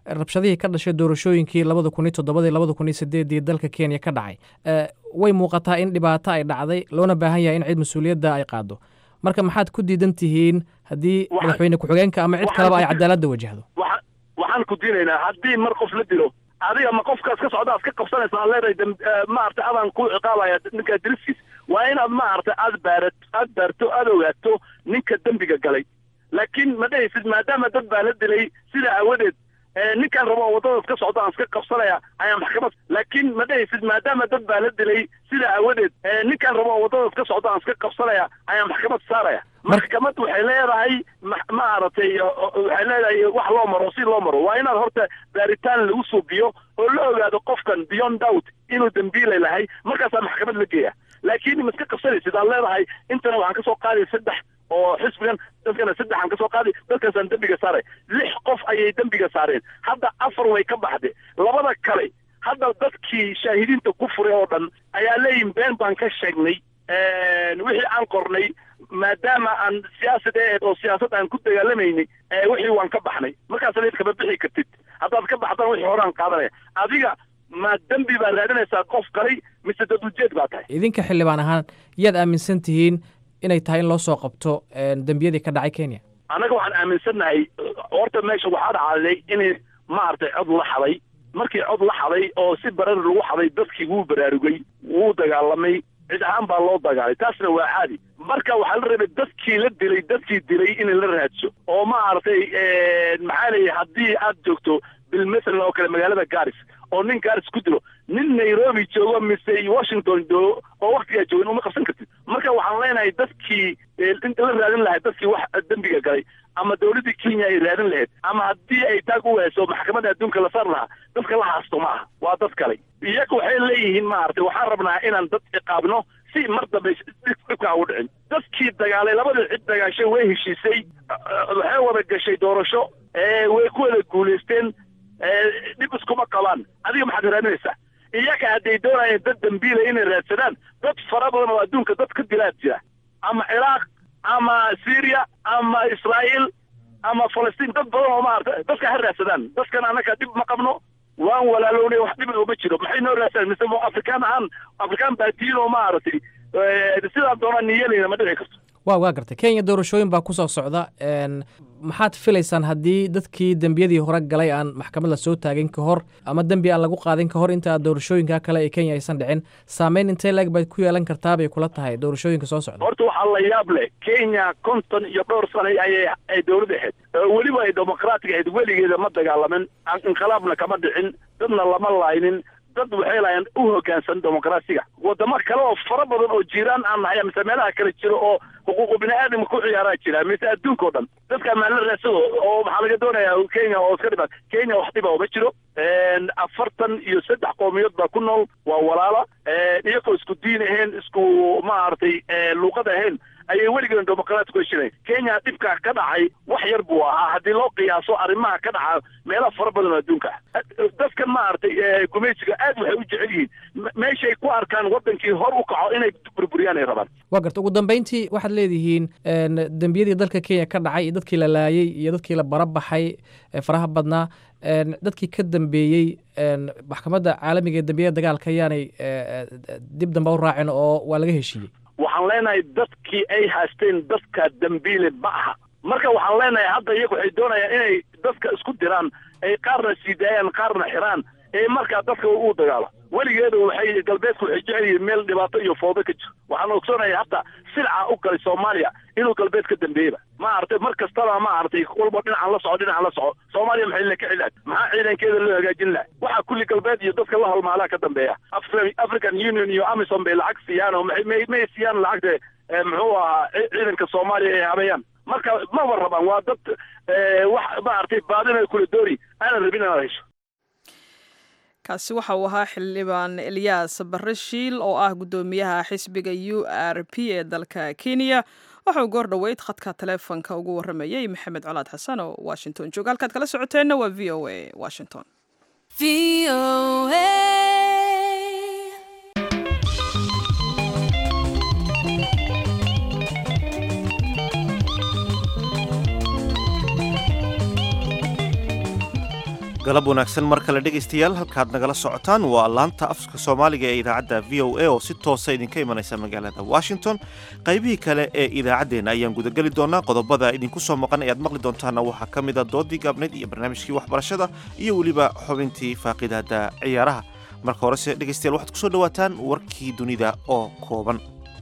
rabshadihii ka dhashay doorashooyinkii labada kun iyo toddobadii labada kun iyo sideedii dalka kenya ka dhacay way muuqataa in dhibaato ay dhacday loona baahan yahay in cid mas-uuliyadda ay qaado marka maxaad ku diidan tihiin haddii madaxweyne ku-xigeenka ama cid kaleba ay cadaaladda wajahdo waxaan ku diinaynaa haddii mar qof la dilo adiga ma qofkaas ka socda ad ka qabsanaysa aan leedahay maaragtay adaan ku ciqaabaya ninkaa diriskiis waa inaad maaragtay aad baarat aad baarto aad ogaato ninka dembiga galay laakiin ma dhehaysid maadaama dad baa la dilay sidaa aawadeed ninkaan rabo waddadaas ka socda aan iska qabsanaya ayaa maxkamad laakiin ma dhehaysid maadaama dad baa la dilay sidaa aawadeed ninkaan rabo waddadaas ka socda aan iska qabsanaya ayaa maxkamad saaraya maxkamad waxay leedahay maaragtay waxay leedahay wax loo maro si loo maro waa inaad horta baaritaan lagu suubiyo oo la ogaado qofkan beyond doubt inuu dembiile lahay markaasaa maxkamad la geeya laakiin ma iska qabsanaysid aad leedahay intana waxaan kasoo qaaday saddex oo xisbigan dadkana saddexaan kasoo qaaday dadkaasaan dembiga saaray lix qof ayay dembiga saareen hadda afar way ka baxday labada kale hadda dadkii shaahidiinta ku furay oo dhan ayaa leeyihin been baan ka sheegnay wixii aan qornay maadaama aan siyaasad aheed oo siyaasad aan ku dagaalamaynay wixii waan ka baxnay markaasna id kama bixi kartid haddaad ka baxdana wixii horaan qaadanaya adiga ma dembi baa raadinaysaa qof galay mise dad ujeed baa tahay idinka xildhibaan ahaan yaad aaminsan tihiin inay tahay in loo soo qabto dembiyadii ka dhacay kenya annaga waxaan aaminsannahay horta meesha waxaa dhacday inay maaragtay cod la xaday markii cod la xaday oo si barar lagu xaday dadkii wuu baraarugay wuu dagaalamay cid ahaan baa loo dagaalay taasna waa caadi marka waxaa la rabay dadkii la dilay dadkii dilay in la raadso oo maaragtay maxaa leeyahay haddii aad joogto bilmathalan oo kale magaalada garis oo nin garis ku dilo nin nairobi joogo mise washington joogo oo waktigaa joogin uma qabsan kartid marka waxaan leenahay dadkii la raadin lahay dadkii wax dembiga galay ama dawladdii kenya ay raadin lahayd ama haddii ay taag u wehayso maxkamadda adduunka la saar lahaa dadka la haasto ma aha waa dad kale iyaga waxay leeyihiin maaragtay waxaan rabnaa inaan dad ciqaabno si mar dambe dhibkaa ugu dhicin dadkii dagaalay labadii cid dagaashay way heshiisay waxay wada gashay doorasho way ku wada guulaysteen dhib iskuma qabaan adiga maxaad raadinaysaa iyaga hadday doonayeen dad dambiila inay raadsadaan dad fara badan oo adduunka dad ka dilaad jira ama ciraaq ama syria ama israa'iil ama falastiin dad badan oo maarata dadka ha raadsadaan dadkan annaga dhib ma qabno waan walaalownay wax dhib ooma jiro maxay noo raadsadaan mise afrikaan ahaan afrikaan baadiyin oo maaragtay sidaan doonaan niyelayna ma dhici karto wa waa gartay kenya doorashooyin baa kusoo socda maxaad filaysaan haddii dadkii dembiyadii hore galay aan maxkamad la soo taagin ka hor ama dembi aan lagu qaadin ka hor inta doorashooyinka kale ee kenya aysan dhicin saameyn intee leeg baad ku yeelan kartaa bay kula tahay doorashooyinka soo socda horta waxaa la yaab leh kenya konton iyo dhowr sano ayay ay dowlad ahayd weliba ay dimuqraatiga ahayd weligeeda ma dagaalamin inqilaabna kama dhicin dadna lama laaynin dad waxay laayeen u hoggaansan dimuqraasiga wadamo kale oo fara badan oo jiiraan aan nahay mise meelaha kale jiro oo xuquuqu bini aadamka ku ciyaaraa jira mise adduunka o dhan dadka maala raadsado oo maxaa laga doonayaa kenya oo iska dhibaat kenya wax dhiba uma jiro afartan iyo saddex qowmiyood baa ku nool waa walaala iyagoo isku diin ahayn isku maaragtay luuqad ahayn ayay weligeena dimuqraati ku heshinayn kenya dhibka ka dhacay wax yar buu ahaa haddii loo qiyaaso arrimaha ka dhaca meelaha fara badan oo adduunka ah dadkan maaragtay gumaysiga aad waxay u jecel yihiin meeshay ku arkaan waddankii hor u kaco inay burburiyaan ay rabaan waa garta ugu dambeyntii waxaad leedihiin dembiyadii dalka kenya ka dhacay iyo dadkii la laayey iyo dadkii la barabaxay faraha badnaa dadkii ka dambeeyey maxkamadda caalamiga ee dembiyada dagaalka ayaanay dib dambe u raacin oo waa laga heshiiyey waxaan leenahay dadkii ay haysteen dadka dambiile ma aha marka waxaan leenahay hadda iyagu waxay doonayaan inay dadka isku diraan ay qaarna siidaayaan qaarna xiraan ee markaa dadka u dagaalo weligeedu waxay galbeedku waxay jecel yihiin meel dhibaato iyo foodo ka jiro waxaan ogsoonaya hadda silca u galay soomaaliya inuu galbeed ka dambeeyeba ma aragtay mar kastaba ma aragtay walba dhinacaan la soco dhinacaan la soco soomaaliya maxay la ka cilaad maxaa ciidankeeda loo hagaajin laha waxaa kulli galbeed iyo dadka la halmaalaa ka dambeeya african union iyo amison bay lacag siiyaan oo may may siiyaan lacagta muxuu ahaa ciidanka soomaaliya ay habeeyaan marka maba rabaan waa dad wax maaragtay baadina kula doori aanan rabin inaad hesho kaasi waxa uu ahaa xildhibaan elyaas barreshiil oo ah guddoomiyaha xisbiga u r p ee dalka kenya waxauu goor dhoweyd khadka taleefonka ugu warramayey maxamed colaad xasan oo washington jooga halkaad kala socoteenna waa v o a washington galab wanaagsan mar kale dhegaystayaal halkaad nagala socotaan waa laanta afka soomaaliga ee idaacadda v o a oo si toosa idinka imanaysa magaalada washington qaybihii kale ee idaacaddeenna ayaan gudageli doonaa qodobada idinku soo maqan ee aad maqli doontaana waxaa ka mid a doodii gaabneyd iyo barnaamijkii waxbarashada iyo weliba xubintii faaqidaada ciyaaraha marka horese dhegaystayaal waxaad kusoo dhawaataan warkii dunida oo kooban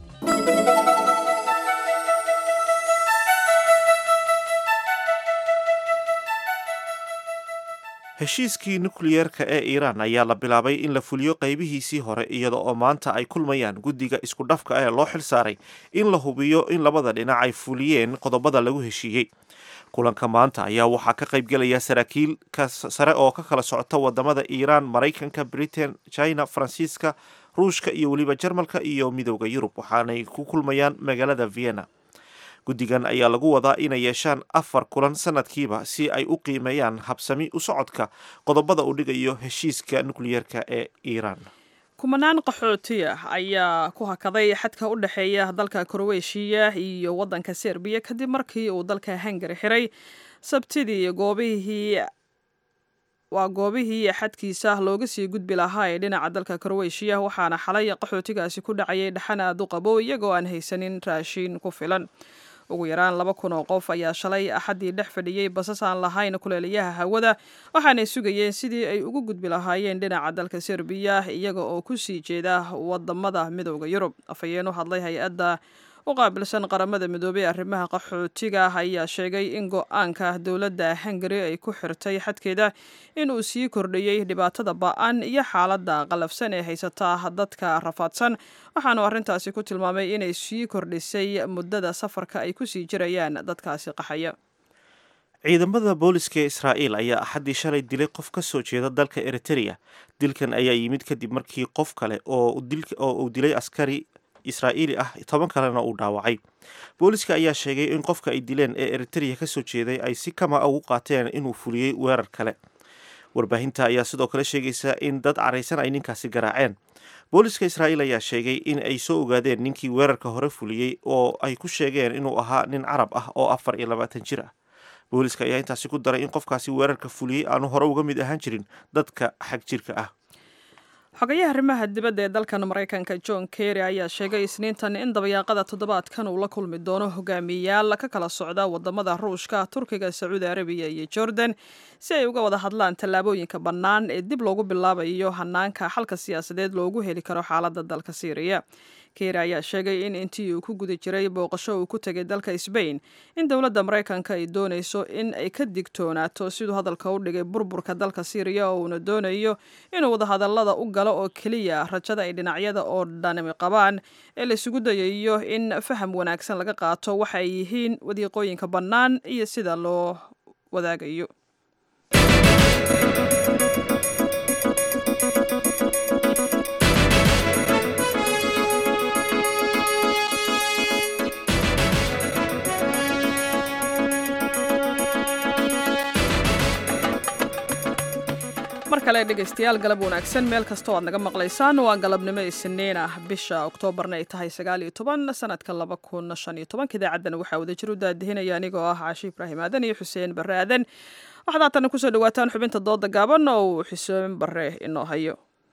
heshiiskii nukliyeerka ee iiraan ayaa la bilaabay in la fuliyo qaybihiisii hore iyada oo maanta ay kulmayaan guddiga isku dhafka ee loo xil saaray in la hubiyo in labada dhinac ay fuliyeen qodobada lagu heshiiyey kulanka maanta ayaa waxaa ka qaybgelaya saraakiil sare oo ka kala socota wadamada iiraan maraykanka britain china faransiiska ruushka iyo weliba jarmalka iyo midooda yurub waxaanay ku kulmayaan magaalada vienna guddigan ayaa lagu wadaa inay yeeshaan afar kulan sanadkiiba si ay u qiimeeyaan habsami u socodka qodobada uu dhigayo heshiiska nukliyeerka ee iiraan kumanaan qaxooti ah ayaa ku hakaday xadka u dhexeeya dalka kroweshiya iyo waddanka serbiya kadib markii uu dalka hungari xiray sabtidii goobihii waa goobihii xadkiisa looga sii gudbi lahaa ee dhinaca dalka kroweshiya waxaana xalay qaxootigaasi ku dhacayay dhaxan aad u qabo iyagoo aan haysanin raashiin ku filan ugu yaraan laba kun oo qof ayaa shalay axaddii dhex fadhiyey basas aan lahayn kuleelayaha hawada waxaanay sugayeen sidii ay ugu gudbi lahaayeen dhinaca dalka serbiya iyaga oo kusii jeeda wadamada midooda yurub afhayeen u hadlay hay-adda u qaabilsan qaramada midoobey ee arrimaha qaxootiga ayaa sheegay in go-aanka dowladda hungari ay ku xirtay xadkeeda inuu sii kordhiyey dhibaatada ba-an iyo xaaladda qalafsan ee haysata dadka rafaadsan waxaanu arrintaasi ku tilmaamay inay sii kordhisay muddada safarka ay kusii jirayaan dadkaasi qaxaya ciidamada booliska ee israa'iil ayaa axaddii shalay dilay qof ka soo jeeda dalka eritereya dilkan ayaa yimid kadib markii qof kale oo uu dilay askari israa'iili ah toban kalena uu dhaawacay booliska ayaa sheegay in qofka ay dileen ee eritereya ka soo jeeday ay si kama ugu qaateen inuu fuliyey weerar kale warbaahinta ayaa sidoo kale sheegaysa in dad caraysan ay ninkaasi garaaceen booliska israa'iil ayaa sheegay in ay soo ogaadeen ninkii weerarka hore fuliyey oo ay ku sheegeen inuu ahaa nin carab ah oo afar iyo labaatan jir ah booliska ayaa intaasi ku daray in qofkaasi weerarka fuliyey aanu hore uga mid ahaan jirin dadka xag jirka ah xogayaha arrimaha dibadda ee dalkan maraykanka john kerry ayaa sheegay isniintan in dabayaaqada toddobaadkan uu la kulmi doono hogaamiyayaal ka kala socda wadamada ruushka turkiga sacuudi arabiya iyo jordan si ay uga wada hadlaan tallaabooyinka bannaan ee dib loogu bilaabayo hanaanka xalka siyaasadeed loogu heli karo xaaladda dalka syriya kery ayaa sheegay in intii uu ku guda jiray booqasho uu ku tegay dalka sbain in dowladda maraykanka ay doonayso in ay ka digtoonaato siduu hadalka u dhigay burburka dalka syriya oo uuna doonayo inuu wadahadallada u galo oo keliya rajada ay dhinacyada oo dhanami qabaan ee laisugu dayayo in faham wanaagsan laga qaato waxa ay yihiin wadiiqooyinka bannaan iyo sida loo wadaagayo mar kale dhegaystayaal galab wanaagsan meel kastoo aad naga maqlaysaan waa galabnimo isniin ah bisha oktoobarna ay tahay sagaal iyo toban sanadka laba kun shan iyo tobanka idaacaddana waxaa wadajir u daadihinaya anigoo ah caashi ibraahim aadan iyo xuseen barre aadan waxaad haatana kusoo dhawaataan xubinta dooda gaaban oo uu xuseen barre inoo hayo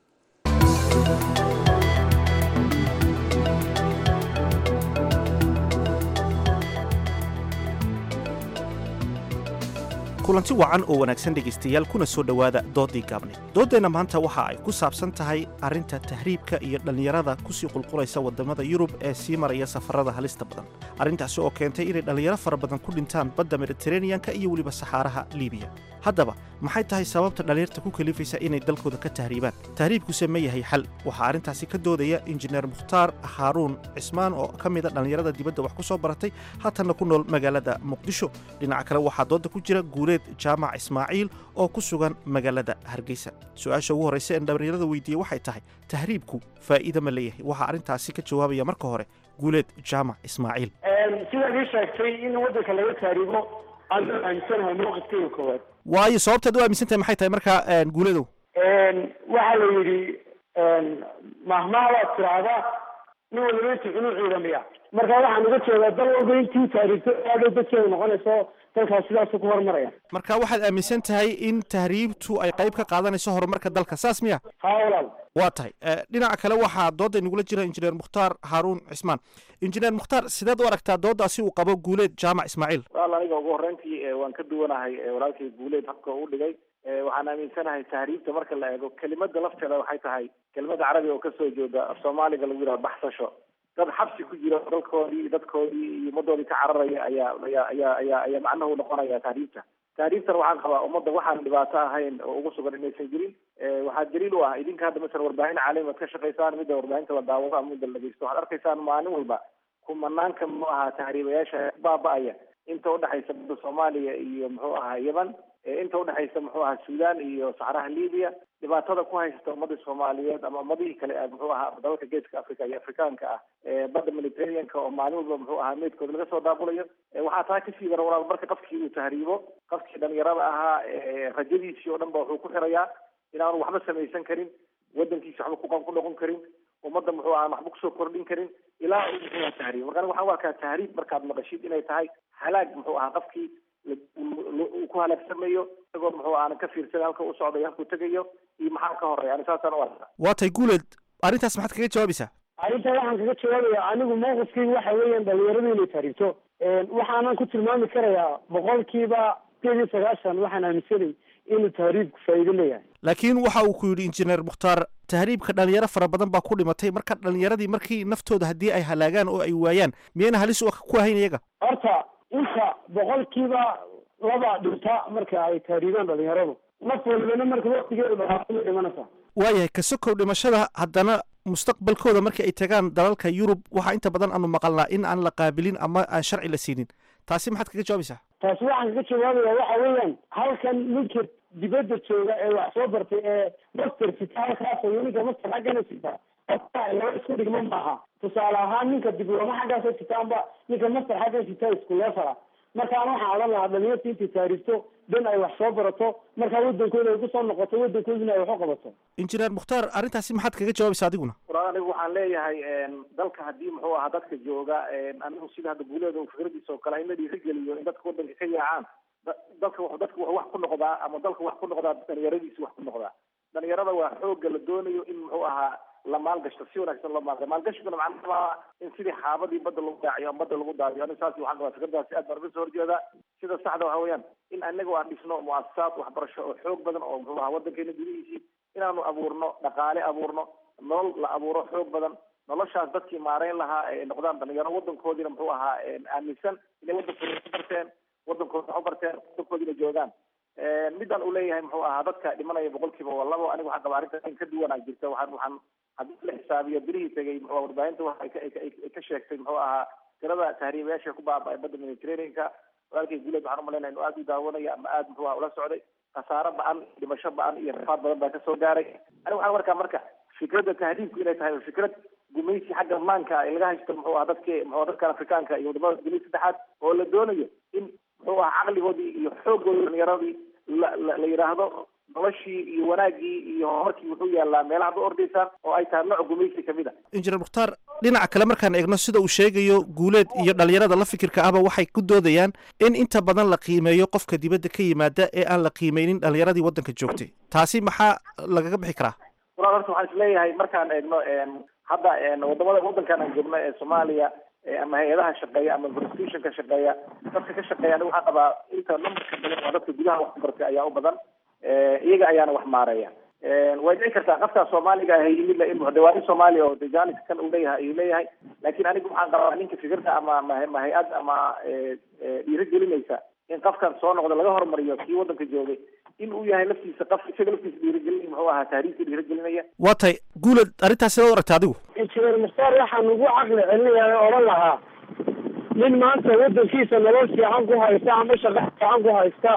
kulanti wacan oo wanaagsan dhegaystayaal kuna soo dhowaada doodii gaabneed dooddeenna maanta waxa ay ku saabsan tahay arrinta tahriibka iyo dhallinyarada kusii qulqulaysa waddamada yurub ee sii maraya safarrada halista badan arrintaasi oo keentay inay dhallinyaro fara badan ku dhintaan badda mediteraneyanka iyo weliba saxaaraha liibiya haddaba maxay tahay sababta dhallinyarta ku kalifaysa inay dalkooda ka tahriibaan tahriibkuse ma yahay xal waxaa arrintaasi ka doodaya injineer mukhtaar haaruun cismaan oo ka mida dhallinyarada dibadda wax ku soo baratay haatanna ku nool magaalada muqdisho dhinaca kale waxaa doodda ku jira guuleed jaamac ismaaciil oo ku sugan magaalada hargeysa su-aasha ugu horraysa een dhallinyarada weydiiyey waxay tahay tahriibku faa'iida ma leeyahay waxaa arrintaasi ka jawaabaya marka hore guuleed jaamac ismaaciil sidaad ii sheegtay in waddanka laga tahriibo aanu aaminsanahay mowqifkeyga koowaad waayo sababtaad u aaminsantahay maxay tahay markaa guuledow waxaa la yidhi mahmaha waad tiraahdaa nin waliba intuu cunuu ciidamiya marka waxaan uga jeedaa dal walba intii taariigto aadhay dadkeeda noqonayso dalkaas sidaasuu ku horumaraya marka waxaad aaminsan tahay in tahriibtu ay qayb ka qaadanayso horumarka dalka saas miya haa walaal waa tahay dhinaca kale waxaa dooda inagula jira injineer mukhtaar haaruun cismaan injineer mukhtaar sideed u aragtaa doodaasi uu qabo guuleed jaamac ismaaciil walaal aniga ugu horreyntii waan ka duwanahay walaalkay guuleed habka uu dhigay waxaan aaminsanahay tahriibta marka la eego kelimada lafteeda waxay tahay kelimada carabiga oo kasoo jeeda af soomaaliga lagu yidhaha baxsasho dad xabsi ku jira dalkoodii dadkoodii iyo ummadoodii ka cararaya ayaa ayaa ayaa ayaa ayaa macnuhu noqonaya tahriibta tahriibtan waxaan qabaa ummadda waxaan dhibaato ahayn oo ugu sugan inaysan jirin waxaa daliil u ah idinka hadda masala warbaahin caalami ad ka shaqaysaan midda warbaahinta la daawado ama midda la dhegeysto waxaad arkaysaan maalin walba kumanaanka muxuu ahaa tahriibayaasha baaba-aya inta udhexaysa badda soomaaliya iyo muxuu ahaa yemen inta udhexaysa muxuu ahaa sudan iyo saxraha libiya dhibaatada ku haysata ummadda soomaaliyeed ama ummadihii kale muxuu ahaa dalalka geeska africa iyo afrikaanka ah badda mediterraneanka oo maalin walba muxuu ahaa meydkooda laga soo daabulayo waxaa taa kasii dara walaal marka qofkii uu tahriibo qofkii dhalinyarada ahaa rajadiisii oo dhan ba wuxuu ku xirayaa inaanu waxba samaysan karin wadankiisa waxba ku noqon karin ummadda muxuu ahaa waxba kusoo kordhin karin ilaa uu muxuu ahaa tahriib marka waxaan u arkaa tahriib markaad maqashid inay tahay halaag muxuu ahaa qofkii uu ku halaagsamayo isagoo muxuu aanan ka fiirsan halka u socdayo halkuu tegayo iyo maxaa ka horeya ani saasaan u arkaa waa tahay guuleed arrintaas maxaad kaga jawaabaysaa arrintaa waxaan kaga jawaabaya anigu mawqifkaygu waxa weeyaan dhalinyaradu inay tahriibto waxaanan ku tilmaami karayaa boqolkiiba sideed iyo sagaashan waxaan aaminsanay inuu tahriibku faa'iido leeyahay laakiin waxa uu ku yidhi injineer mukhtaar tahriibka dhalinyaro fara badan baa ku dhimatay marka dhalinyaradii markii naftooda haddii ay halaagaan oo ay waayaan miyayna halis ku ahayn iyaga horta inta boqolkiiba laba dhinta marka ay tahriibaan dhalinyaradu naf walibana marka waktigeedu dhaqaaqo way dhimanaysaa waayahay ka sokow dhimashada haddana mustaqbalkooda markii ay tagaan dalalka yurub waxaa inta badan aanu maqalnaa in aan la qaabilin ama aan sharci la siinin taasi maxaad kaga jawaabaysaa taasi waxaan kaga jawaabaya waxa weeyaan halkan ninka dibadda jooga ee wax soo bartay ee master sita halkaas iyo ninka master xaggana sita laba isku dhigma maaha tusaale ahaan ninka diblooma xaggaasa sitaanba ninka master xagga sita isku leefala markaan waxaan odhan lahaa dhalinyarta intay taariifto dan ay wax soo barato markaa wadankooda ay kusoo noqoto wadankoodina ay wax u qabato injineer mukhtaar arrintaasi maxaad kaga jawaabaysaa adiguna walaal anigu waxaan leeyahay dalka haddii muxuu ahaa dadka jooga anigu sida hadda guuleeda fikradiisa oo kale in la dhiirigeliyo in dadka wadanka ka yaacaan dalka dadka wuxuu wax ku noqdaa ama dalka wax ku noqdaa dhalinyaradiisa wax ku noqdaa dhalinyarada waa xooga la doonayo in muxuu ahaa la maalgashto si wanaagsan loo maalga maalgashiguna macnaha in sidii xaabadii badda lagu daaciyo ama badda lagu daadiyo ani saas waxaan qabaa fikradaasi aad baan uga soo horjeedaa sida saxda waxa weeyaan in anagu aan dhisno muasasaad waxbarasho oo xoog badan oo muxuu ahaa wadankeena gudihiisii inaanu abuurno dhaqaale abuurno nolol la abuuro xoog badan noloshaas dadkii maareyn lahaa ay noqdaan dhalinyaro wadankoodiina muxuu ahaa aaminsan inay wadankooda ku barteen wadankooda wax u barteen wadankoodina joogaan midaan uu leeyahay muxuu ahaa dadka dhimanaya boqolkiiba waa labo aniga waxaan qabaa arrinta in ka duwanaa jirta waxaan waxaan haddii la xisaabiyo bilihii tegay muxuu warbaahinta waxa ay ka sheegtay muxuu ahaa tirada tahriibayaasha ku baaba-ay badda mediterraneanka walaalkay guuleed waxaan umalaynaya inuu aada u daawanaya ama aada muxuu aha ula socday khasaaro ba-an dhimasho ba-an iyo rafaad badan baa kasoo gaaray aniga waxaan markaa marka fikradda tahriibku inay tahay fikrad gumaysi xagga maanka ee laga haysto muxuu aha dadki muxuu dadkan afrikaanka iyo wadamada dunida saddexaad oo la doonayo in muxuu aha caqligoodii iyo xooggoodii dhalinyaradii la la la yidhaahdo noloshii iyo wanaaggii iyo horumarkii wuxuu yaallaa meelaha ad u ordaysaan oo ay tahay nooc gumaysi kamid a injineer mukhtaar dhinaca kale markaan eegno sida uu sheegayo guuleed iyo dhalinyarada la fikirka ahba waxay ku doodayaan in inta badan la qiimeeyo qofka dibadda ka yimaada ee aan la qiimeynin dhalinyaradii waddanka joogtay taasi maxaa lagaga bixi karaa walaal horta waxaan isleeyahay markaan eegno hadda wadamada waddankan aan joogno ee soomaaliya ama hay-adaha shaqeeya ama constitutionka shaqeeya dadka ka shaqeeya aniga waxaan qabaa inta numberka badan waa dadka gudaha wax ku bartay ayaa u badan iyaga ayaana wax maareeya way dhici kartaa qafkaa soomaaliga ah yimid la in dawaani soomaaliya oo dejanis kan uu leeyahay ayuu leeyahay laakiin anigu waxaan qabaa ninka fikirda ama ma hay-ad ama dhiirigelinaysa in qafkan soo noqda laga hormariyo kii waddanka joogay in uu yahay laftiisa qaf isaga laftiisa dhiirigelin muxuu ahaa taariikhta dhiirigelinaya waa tahay guuled arrintaas sidaad u aragta adigu injineer mukhtaar waxaan ugu caqli celinayaa oo odhan lahaa nin maanta waddankiisa nolol fiican ku haysta ama shaqo fiican ku haysta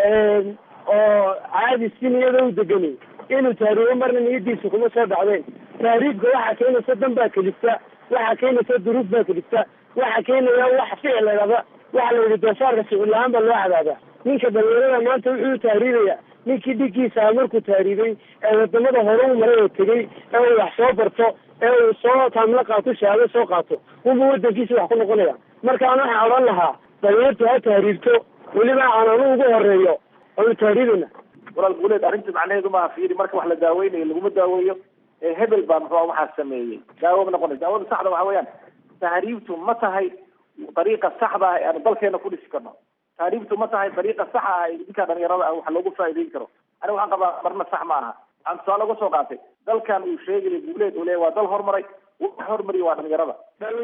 oo caadi si niyada u deganay inuu tahriibo marna niyadiisa kuma soo dhacdeen tahriibka waxaa keenaysa dan baa kelifta waxaa keenaysa duruuf baa kelifta waxaa keenaya wax ficil ladhaba waxa la yidhi doofaarka ficil la-aan baa loo cadaabaa ninka dhalinyarada maanta wuxuu tahriibaya ninkii dhigiisa markuu tahriibay ee wadamada hore u maray oo tegey ee uu wax soo barto ee uu soo taamla qaato shahaado soo qaato unba wadankiisa wax ku noqonaya markaan waxaan odhan lahaa dhalinyartu ha tahriibto weliba aan anu ugu horeeyo oonu tahriibina walaal guuleed arrinta macnaheedu maaha fiiri marka wax la daaweynayo laguma daaweeyo ee hebel baa muxuu waxaa sameeyey daawo ma noqonayso daawada saxda waxa weeyaan tahriibtu ma tahay dariiqa saxda ah ee aanu dalkeena ku dhisi karno tahriibtu ma tahay dariiqa saxa ah ee ninka dhalinyarada ah wax loogu faa'iideyn karo aniga waxaan qabaa marna sax ma aha aan tusaale uga soo qaatay dalkan uu sheegaya guuleed uu leeyahy waa dal horumaray wax hormariya waa dhalinyarada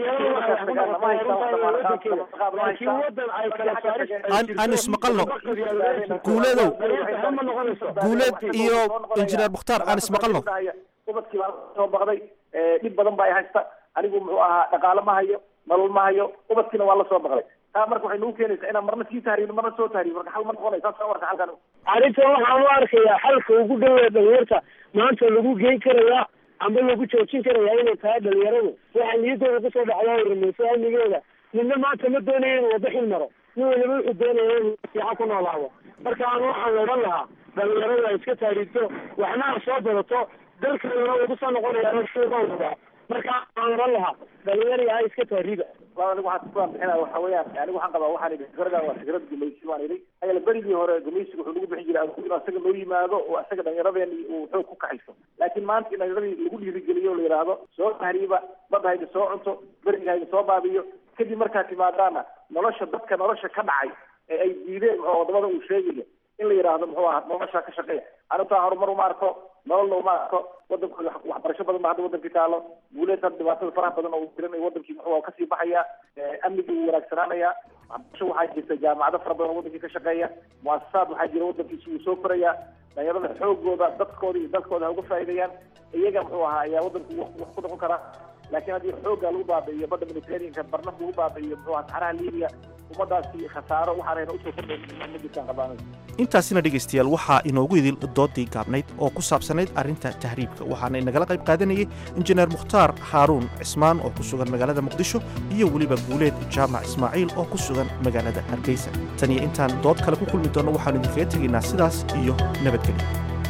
aan ismaqalno guuleedow guuleed iyo injineer mukhtaar aan ismaqalno ubadkii baa soo baqday dhib badan ba ay haysta anigu muxuu ahaa dhaqaale ma hayo nolol ma hayo ubadkiina waa la soo baqday taa marka waxay nagu keenaysaa inaan marna sii tahriibno marna soo tahriibno marka xal ma noqonay saas warka xalkan arrinta waxaan u arkayaa xalka ugu dhawee dhalinyarta maanta lagu geyn karayaa amba lagu joojin karayaa inay tahay dhalinyaradu waxaa niyaddooda kusoo dhacdaa rumayso amnigeeda midna maanta ma doonayo inuu wada xil maro nin waliba wuxuu doonaya inuu fiican ku noolaado marka aan waxaan la odhan lahaa dhalinyaradu ay iska taariibto waxna ha soo badato dalkeeduna wuu kusoo noqonayaa shuuqooda marka aan odhan lahaa dhalinyari ha iska taariiba anigu waxaan ku bixinaya waxa weeyaan anigu waxaan qabaa waxaan idhi fikradan waa fikrad gumaysi waan idhi ayala berigii hore gumaysiga wuxuu nagu bixin jiray inuu asaga noo yimaado oo asaga dhallinyaradeeni uu xoog ku kaxayso laakiin maanta in dhallinyaradii lagu dhiirigeliyo la yidhaahdo soo tahriiba badda hayda soo cunto beriga hayda soo baabiyo kadib markaa timaadaana nolosha dadka nolosha ka dhacay ee ay diideen muxuu wadamada uu sheegayo in la yidhaahdo muxuu ahaa nolosha ka shaqeeya anitaa horumar uma arko nololna uma arko wadankooda waxbarasho badan ba hadda wadankii taalo guuleed hadda dhibaatada faraha badan oo jiran wadankii muxuu kasii baxaya amnigii wuu wanaagsanaanaya waxbarasho waxaa jirta jaamacado fara badan oo wadankii ka shaqeeya muasasaad waxaa jira wadankiisi wuu soo koraya dhalinyarada xoogooda dadkooda iyo dalkooda ha uga faa'iideeyaan iyaga muxuu ahaa ayaa wadanku wax ku noqon karaa laakiin haddii xoogga lagu baabi'iyo badda mediterraneanka barnaf lagu baabi'iyo muxuu ahaa saxaraha libiya ummadaasi khasaaro waxaanayna usoo kordhayn ma jirtaan qabaanay intaasina dhegaystayaal waxaa inoogu idil doodii gaabnayd oo ku saabsanayd arrinta tahriibka waxaana inagala qayb qaadanayay injineer mukhtaar haaruun cismaan oo ku sugan magaalada muqdisho iyo weliba guuleed jaamac ismaaciil oo ku sugan magaalada hargeysa tan iyo intaan dood kale ku kulmi doonno waxaanu idinkaga tegaynaa sidaas iyo nabadgelyo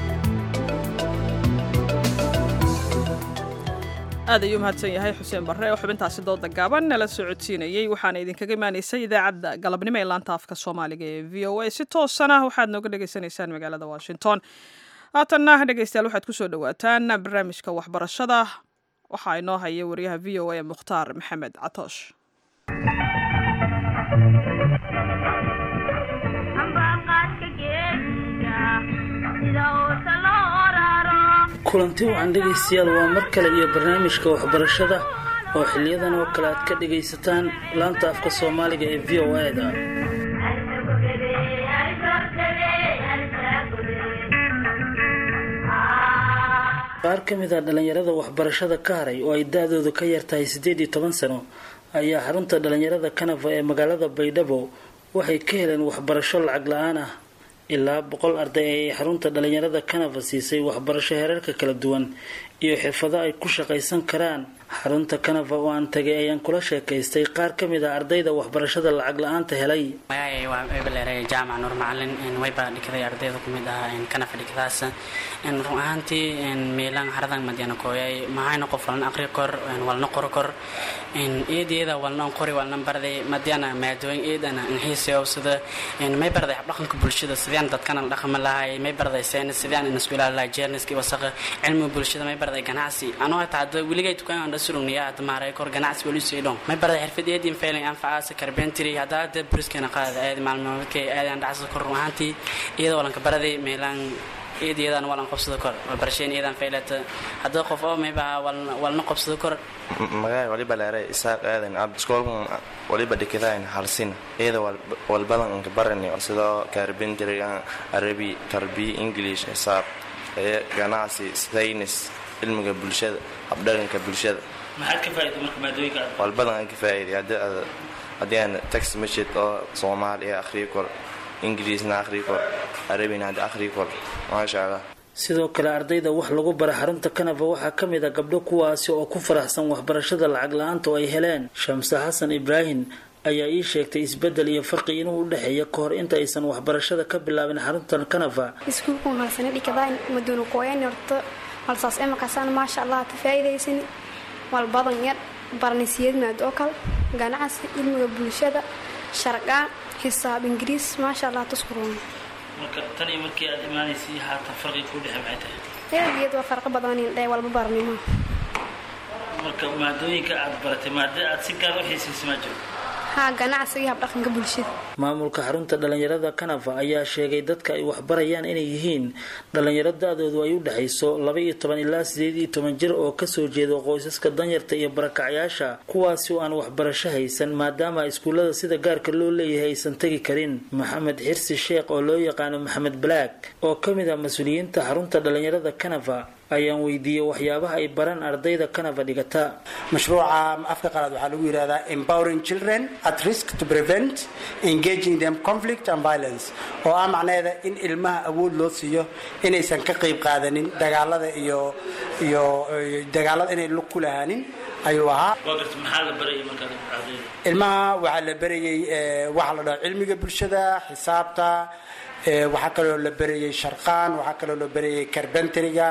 aad ayuu mahadsan yahay xuseen barre oo xubintaasi dooda gaaban nala socodsiinayey waxaana idinkaga imaanaysay idaacadda galabnimo ee laanta afka soomaaliga ee v o a si toosana waxaad nooga dhagaysanaysaan magaalada washington haatanna dhegaystayaal waxaad ku soo dhowaataan barnaamijka waxbarashada waxaa inoo haya wariyaha v o a mukhtaar maxamed catoosh kulanti wacan dhegaystayaal waa mar kale iyo barnaamijka waxbarashada oo xiliyadan oo kale aad ka dhagaysataan laanta afka soomaaliga ee v o a-da qaar ka mid a dhallinyarada waxbarashada ka haray oo ay da-doodu ka yartahay siddeed iyo toban sano ayaa xarunta dhallinyarada kanafa ee magaalada baydhabo waxay ka heleen waxbarasho lacag la-aan ah ilaa boqol arday ayay xarunta dhallinyarada kanafa siisay waxbarasho heerarka kala duwan iyo xirfado ay ku shaqaysan karaan xarunta kanafa oo aan tagay ayaan kula sheekaystay qaar ka mid a ardayda waxbarashada lacag la-aanta helay magacay waa ebeleere jaamac nuur macalin wayba dhigday ardayda kumid ah kanafa dhigdaas run ahaantii meelaan haradan madiana kooyay mahayna qof walna aqri kor walna qoro kor eedeeda walna qori walna barday madiana maadooyin eedana inxiisayo sida may barday habdhaqanka bulshada sideen dadkana la dhaqmi lahay may barday saynis sideen in isku ilaali lahay jeerniski wasaqa cilmiga bulshada may barday ganacsi anoo hataa hadda weligay dukaan aan dhasurugniya hadda maaray kor ganacsi wali sii dhon may barday xirfad eedin failing anfacaasa carpentry hadda hadda briskana qaada aad maalmoodkay aadaan dhacsada kor run ahaantii iyada walanka baraday meelaan eedayadan walan qabsado kor barasheen eedan faylata hadda qof oo mayba walna qabsado kor magaay waliba leeray isaaq aadan abdiskoolkan waliba dhikadayn halsin iyada walbadan inka barani sidoo carpentry arabi tarbiya english xisaab ganacsi saynis cilmiga bulshada habdhaqanka bulshada maxaad ka faa'iiday marka maadooyinka walbadan aan ka faa'iiday haddii aan text message oo soomaaliya akhriyo kor ingiriisna akhriyo kor arabina hadda akhriyo kor maasha allah sidoo kale ardayda wax lagu bara xarunta kanava waxaa ka mid a gabdho kuwaasi oo ku faraxsan waxbarashada lacag la-aanta oo ay heleen shamse xasan ibraahim ayaa ii sheegtay isbedel iyo farqi inuu u dhexeeya ka hor inta aysan waxbarashada ka bilaabin xaruntan kanava iskuulku halsana dhikadaan maduuna kooyan horto halsaas imakaasaan maasha allah ka faa'iidaysan walbadan yar barnisiyad maad oo kale ganacsi cilmiga bulshada sharqaan xisaab ingiriis maasha allah tuskuruun marka tan iyo markii aad imaanaysay haatan farqi ku dhexe maxay tahay eegeed waa farqo badan in dhee walba barnimo marka maadooyinka aad baratay maada aad si gaar u xiisaysa maa jiro haa ganacsiga iyo habdhaqanka bulshada maamulka xarunta dhalinyarada kanafa ayaa sheegay dadka ay waxbarayaan inay yihiin dhalinyaro da-doodu ay u dhexayso laba iyo toban ilaa sideed iyo toban jir oo kasoo jeeda qoysaska danyarta iyo barakacyaasha kuwaasi oo aan waxbarasho haysan maadaama iskuullada sida gaarka loo leeyahay aysan tegi karin maxamed xirsi sheekh oo loo yaqaano maxamed black oo ka mid ah mas-uuliyiinta xarunta dhalinyarada kanafa ayaan weydiiyey waxyaabaha ay baraan ardayda kanafa dhigata mashruuca afka qalaad waxaa lagu yidhahdaa empowering children at risk to prevent engaging them conflict and violence oo ah macnaheeda in ilmaha awood loo siiyo inaysan ka qayb qaadanin dagaalada iyo iyo dagaalada inay lug ku lahaanin ayuu ahaa maxaa la barayay markaad ardayda ilmaha waxaa la barayay waxaa la dhaha cilmiga bulshada xisaabta waxaa kaloo la berayay sharqaan waxaa kaloo la berayay carbenteriga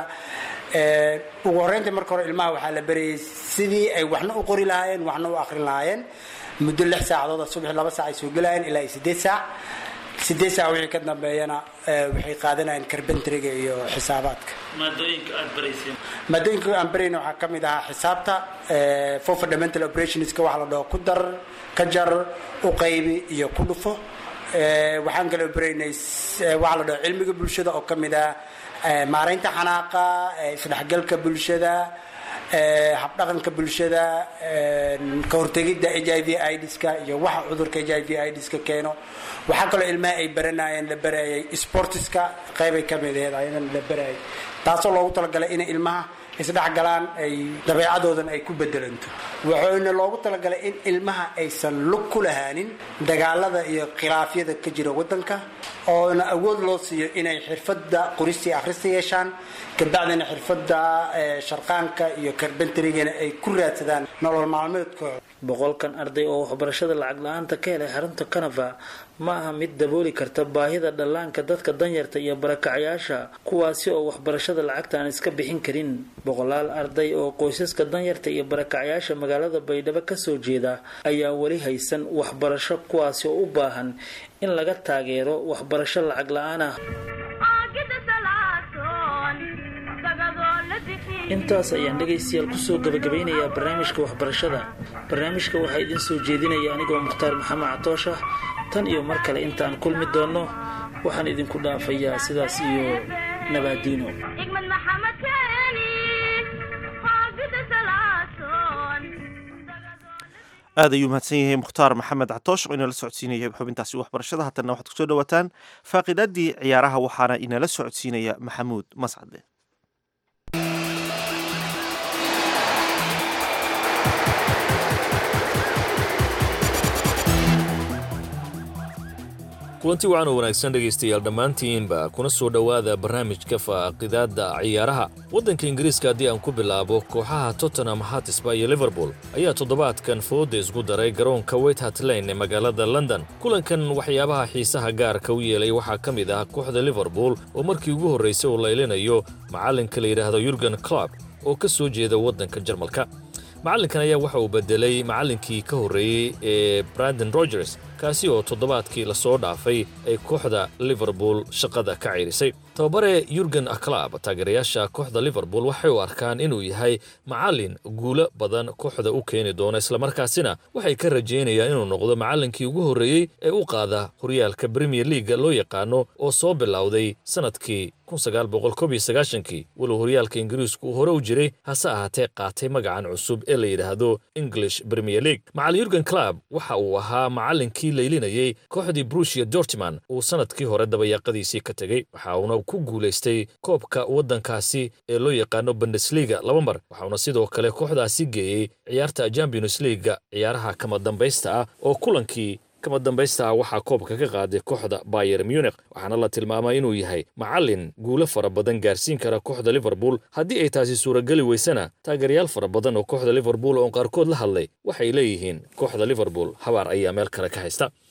ugu horreynta marka hore ilmaha waxaa la berayay sidii ay waxna u qori lahaayeen waxna u akrin lahaayeen muddo lix saacadood subaxi laba saac ay soo gelayeen ilaa iyo sideed saac sideed saac wixii ka dambeeyana waxay qaadanayeen carbenteriga iyo xisaabaadka maadooyinka aad barayseen maadooyinka aan barayna waxaa ka mid ahaa xisaabta for fundamental operationska waxa la dhaho ku dar ka jar u qaybi iyo ku dhufo waxaan kaloo baraynay waxaa la dhaho cilmiga bulshada oo ka mid ah maaraynta xanaaqa isdhexgalka bulshada habdhaqanka bulshada ka hortegidda h i v idska iyo waxa cudurka h i v idska keeno waxaa kaloo ilmaha ay baranayeen la barayay sportiska qeybay ka mid aheed ayadan la barayay taasoo loogu talagalay inay ilmaha isdhexgalaan ay dabeecadoodan ay ku bedelanto waxayna loogu talagalay in ilmaha aysan lug ku lahaanin dagaalada iyo khilaafyada ka jira wadanka oona awood loo siiyo inay xirfada qoristii akhrista yeeshaan kabacdina xirfada sharqaanka iyo karbenterigana ay ku raadsadaan nolol maalmeedkooda boqolkan arday oo waxbarashada lacag la-aanta ka helay xarunta kanafa ma aha mid dabooli karta baahida dhallaanka dadka danyarta iyo barakacyaasha kuwaasi oo waxbarashada lacagta aan iska bixin karin boqolaal arday oo qoysaska danyarta iyo barakacyaasha magaalada baydhabo kasoo jeeda ayaa weli haysan waxbarasho kuwaasi oo u baahan in laga taageero waxbarasho lacag la-aan ah intaas ayaan dhegaystayaal kusoo gabagabeynayaa barnaamijka waxbarashada barnaamijka waxaa idiin soo jeedinaya anigoo mukhtaar maxamed catoosha tan iyo mar kale intaan kulmi doonno waxaan idinku dhaafayaa sidaas iyo nabaadiino aad ayuu mahadsan yahay mukhtaar maxamed catoosh oo inala socodsiinaya xubintaasi waxbarashada haatana waxaad kusoo dhawaataan faaqidaadii ciyaaraha waxaana inala socodsiinaya maxamuud mascade kulanti wacan oo wanaagsan dhegaystayaal dhammaantiinba kuna soo dhowaada barnaamijka faaqidaadda ciyaaraha waddanka ingiriiska haddii aan ku bilaabo kooxaha tottenham hatisba iyo liverpool ayaa toddobaadkan fooda isku daray garoonka weythart lane ee magaalada london kulankan waxyaabaha xiisaha gaarka u yeelay waxaa ka mid ah kooxda liverpool oo markii ugu horraysay uu laylinayo macallinka la yidhaahdo yurgen club oo ka soo jeeda waddanka jarmalka macallinkan ayaa waxa uu bedelay macallinkii ka horreeyey ee brandon rogers kaasi oo toddobaadkii lasoo dhaafay ay kooxda liverpool shaqada ka ciirisay tababare yurgen aklab taageerayaasha kooxda liverpool waxay u arkaan inuu yahay macallin guulo badan kooxda u keeni doona islamarkaasina waxay ka rajaynayaan inuu noqdo macallinkii ugu horreeyey ee u qaada horyaalka bremier leaga loo yaqaano oo soo bilowday sannadkii kii walow horyaalka ingiriisku uu hore u jiray hase ahaatee qaatay magacan cusub ee la yidhaahdo english premier league macallin yurgen club waxa uu ahaa macallinkii laylinayey kooxdii brushia dortman uu sannadkii hore dabayaaqadiisii ka tegey waxa uuna ku guulaystay koobka waddankaasi ee loo yaqaano bundesliga laba mar waxauna sidoo kale kooxdaasi geeyey ciyaarta champions leaga ciyaaraha kama dambaysta ah oo kulankii kama dambaysta ah waxaa koobka ka qaaday kooxda bayer munich waxaana la tilmaamay inuu yahay macallin guulo fara badan gaarsiin kara kooxda liverpool haddii ay taasi suurageli weysana taageerayaal fara badan oo kooxda liverpool oon qaarkood la hadlay waxay leeyihiin kooxda liverpool habaar ayaa meel kale ka haysta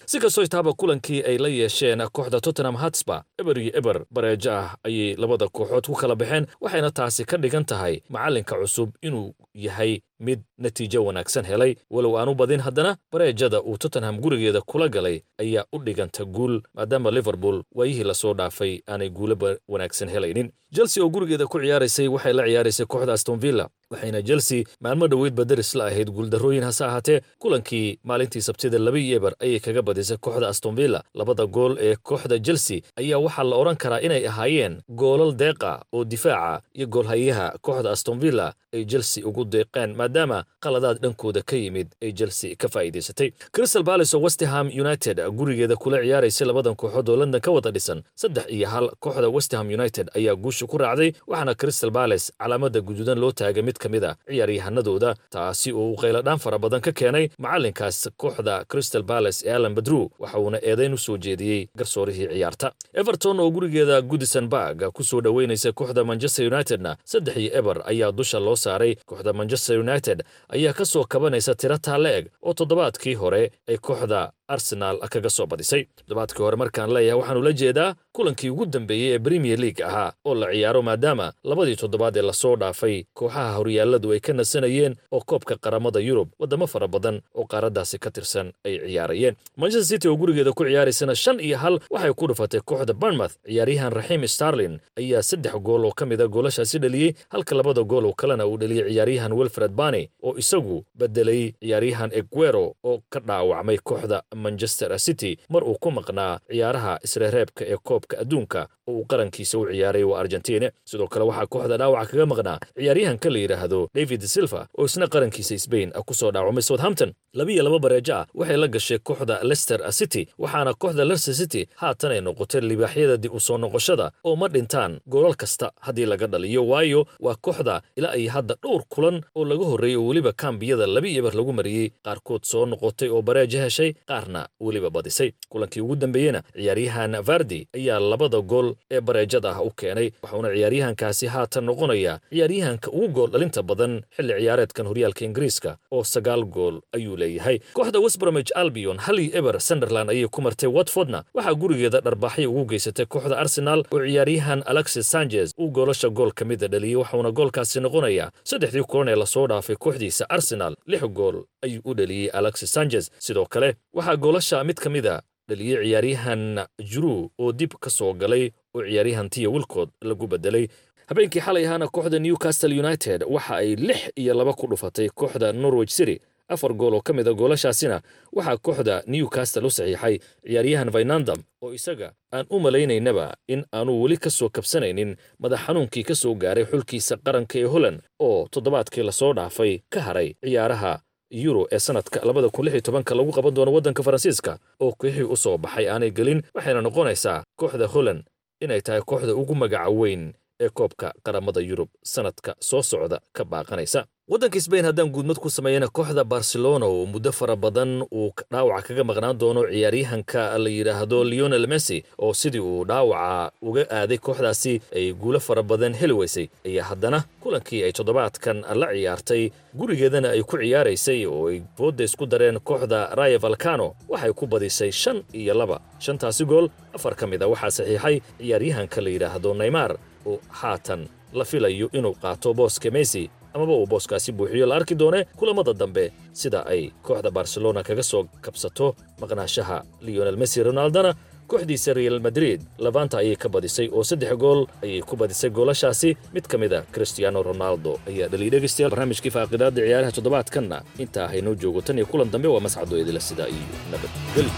si kastoo itaaba kulankii ay la yeesheen kooxda tottenham hatsba eber iyo eber bareejo ah ayay labada kooxood ku kala baxeen waxayna taasi ka dhigan tahay macallinka cusub inuu yahay mid natiijo wanaagsan helay walow aanu badin haddana bareejada uu tottenham gurigeeda kula galay ayaa u dhiganta guul maadaama liverpool waayihii lasoo dhaafay aanay guulaba wanaagsan helaynin chelsea oo gurigeeda ku ciyaaraysay waxay la ciyaaraysay kooxda aston villa waxayna chelsea maalmo dhoweydba daris la ahayd guuldarrooyin hase ahaatee kulankii maalintii sabtida laba iyo eber ayay kaga badisay kooxda aston villa labada gool ee kooxda chelsea ayaa waxaa la odhan karaa inay ahaayeen goolal deeqa oo difaaca iyo goolhayaha kooxda aston villa ay chelsea ugu deeqeen maadaama qaladaad dhankooda ka yimid ay chelsea ka faa'iidaysatay crystal palace oo westham united gurigeeda kula ciyaaraysay labadan kooxood oo london ka wada dhisan saddex iyo hal kooxda westham united ayaa guusha ku raacday waxaana crystal palace calaamada guduudan loo taagay mid ka mid a ciyaaryahanadooda taasi oo uu qayladhaan fara badan ka keenay macallinkaas kooxda crystal palace ee alan badru waxa uuna eedayn u soo jeediyey garsoorihii ciyaarta everton oo gurigeeda goodison barg ku soo dhoweynaysa kooxda manchester unitedna saddex iyo eber ayaa dusha loo saaray kooxda manchester united ayaa ka soo kabanaysa tiro taale eg oo toddobaadkii hore ay kooxda arsenaal kaga soo badisay toddobaadkii hore markaan leeyahay waxaanu la jeedaa kulankii ugu dambeeyey ee premier league ahaa oo la ciyaaro maadaama labadii toddobaad ee lasoo dhaafay kooxaha horyaalladu ay ka nasanayeen oo koobka qaramada yurub waddamo fara badan oo qaaraddaasi ka tirsan ay ciyaarayeen manchester city oo gurigeeda ku ciyaaraysana shan iyo hal waxay ku dhufatay kooxda barnmouth ciyaaryahan raxiim starlin ayaa saddex gool oo ka mida goolashaasi dhaliyey halka labada gool oo kalena uu dhaliyey ciyaaryahan wilfred bani oo isagu bedelay ciyaaryahan eguero oo ka dhaawacmay kooxda manchester city mar uu ku maqnaa ciyaaraha isreereebka ee koobka adduunka oo uu qarankiisa u ciyaaray waa argentine sidoo kale waxaa kooxda dhaawaca kaga maqnaa ciyaaryahanka la yidhaahdo david silva oo isna qarankiisa sbain ku soo dhaawacmay southampton labiyo laba bareejo ah waxay la gashay kooxda leicester city waxaana kooxda leicester city haatan ay noqotay libaaxyada dib u soo noqoshada oo ma dhintaan goolal kasta haddii laga dhaliyo waayo waa kooxda ilaa ay hadda dhowr kulan oo laga horreeyey oo weliba kambiyada laba iyo eber lagu mariyey qaarkood soo noqotay oo bareejo heshay qaarna weliba badisay kulankii ugu dambeeyena ciyaaryahan vardi ayaa labada gool ee bareejada ah u keenay waxauna ciyaaryahankaasi haatan noqonaya ciyaaryahanka ugu gool dhalinta badan xilli ciyaareedkan horyaalka ingiriiska oo sagaal gool ayuu leeyahay kooxda westbromich albion hali eber sunderland ayay ku martay watfordna waxaa gurigeeda dharbaaxyo ugu geysatay kooxda arsenal oo ciyaaryahan alexis sanchez uu goolasha gool ka mida dhaliyey waxauna goolkaasi noqonayaa saddexdii kulan ee lasoo dhaafay kooxdiisa arsenal lix gool ayuu u dhaliyey alexis sanchez sidoo kale waxaa goolasha mid ka mida dhaliyey ciyaaryahan juruu oo dib ka soo galay oo ciyaaryahan tiya wilkood lagu bedelay habeenkii xalay ahaana kooxda newcastle united waxa ay lix iyo laba ku dhufatay kooxda norwich city afar gool oo ka mid a goolashaasina waxaa kooxda newcastle u saxiixay ciyaaryahan vaynandam oo isaga aan u malaynaynaba in aanu weli ka soo kabsanaynin madax xanuunkii ka soo gaaray xulkiisa qaranka ee holland oo toddobaadkii lasoo dhaafay ka haray ciyaaraha yuro ee sanadka labada kun lix iyo tobanka lagu qaban doono waddanka faransiiska oo kooxii u soo baxay aanay gelin waxayna noqonaysaa kooxda holland inay tahay kooxda ugu magaca weyn ee koobka qaramada yurub sanadka soo socda ka baaqanaysa waddanka sbain haddaan guudmad ku sameeyana kooxda barcelona oo muddo fara badan uu dhaawaca kaga maqnaan doono ciyaaryahanka la yidhaahdo leonel messi oo sidii uu dhaawaca uga aaday kooxdaasi ay guulo fara badan heli weysay ayaa haddana kulankii ay toddobaadkan la ciyaartay gurigeedana ay ku ciyaaraysay oo ay boodda isku dareen kooxda raya valcano waxay ku badisay shan iyo laba shantaasi gool afar ka mid a waxaa saxiixay ciyaaryahanka la yidhaahdo neymar oo haatan la filayo inuu qaato booska messi amaba uu booskaasi buuxiyo la arki doone kulamada dambe sida ay kooxda barcelona kaga soo kabsato maqnaashaha leonel messi ronaldona kooxdiisa real madrid labanta ayay ka badisay oo saddex gool ayay ku badisay goolashaasi mid ka mid a cristiano ronaldo ayaa dhaliyay dhegaystayaal barnaamijkii faaqidaadda ciyaaraha toddobaadkanna intaa haynoo joogo tan iyo kulan dambe waa mascado idila sidaa iyo nabadgeli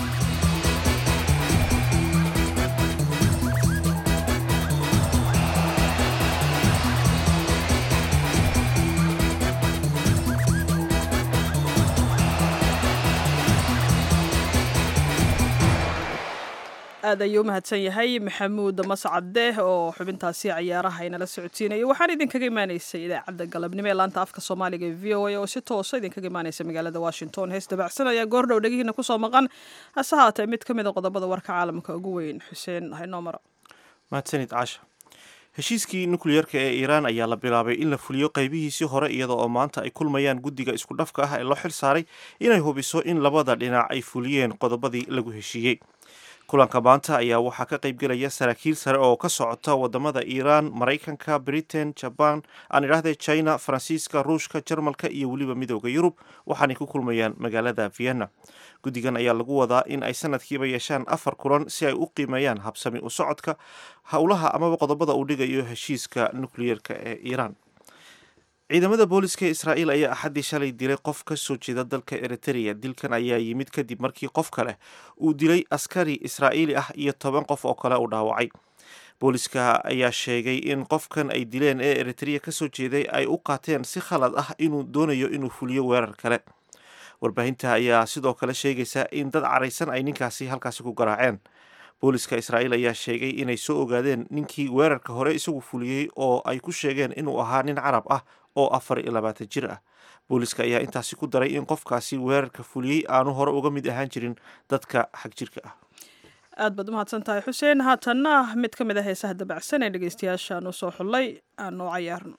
aad ayuu u mahadsan yahay maxamuud mascade oo xubintaasi ciyaaraha inala socodsiinaya waxaan idinkaga imaanaysay idaacadda galabnimo ee laanta afka soomaaliga ee v o a oo si toosa idinkaga imaanaysa magaalada washington hees dabacsan ayaa goordhow dhegihiina kusoo maqan hase haatee mid ka mid a qodobada warka caalamka ugu weyn xuseen haynoo maro mahadsanid caasha heshiiskii nukliyerka ee iiraan ayaa la bilaabay in la fuliyo qaybihiisii hore iyada oo maanta ay kulmayaan guddiga isku dhafka ah ee loo xil saaray inay hubiso in labada dhinac ay fuliyeen qodobadii lagu heshiiyey kulanka maanta ayaa waxaa ka qaybgelaya saraakiil sare oo ka socota wadamada iiraan maraykanka britain jaban aan idhaahde china faransiiska ruushka jarmalka iyo weliba midooda yurub waxaanay ku kulmayaan magaalada vienna guddigan ayaa lagu wadaa in ay sanadkiiba yeeshaan afar kulan si ay u qiimeeyaan habsami u socodka howlaha amaba qodobada uu dhigayo heshiiska nukliyerka ee iiraan ciidamada booliska ee israa'iil ayaa axaddii shalay dilay qof ka soo jeeda dalka eritrea dilkan ayaa yimid kadib markii qof kale uu dilay askari israa'iili ah iyo toban qof oo kale uu dhaawacay booliska ayaa sheegay in qofkan ay dileen ee eritrea ka soo jeeday ay u qaateen si khalad ah inuu doonayo inuu fuliyo weerar kale warbaahinta ayaa sidoo kale sheegaysa in dad caraysan ay ninkaasi halkaasi ku garaaceen booliska israa'iil ayaa sheegay inay soo ogaadeen ninkii weerarka hore isagu fuliyey oo ay ku sheegeen inuu ahaa nin carab ah oo afar iyo labaatan jir ah booliska ayaa intaasi ku daray in qofkaasi weerarka fuliyey aanu hore uga mid ahaan jirin dadka xag jirka ah aad baad umahadsan tahay xuseen haatanna mid ka mid a heesaha dabacsan ee dhegeystayaashaan u soo xullay aan u cayaarno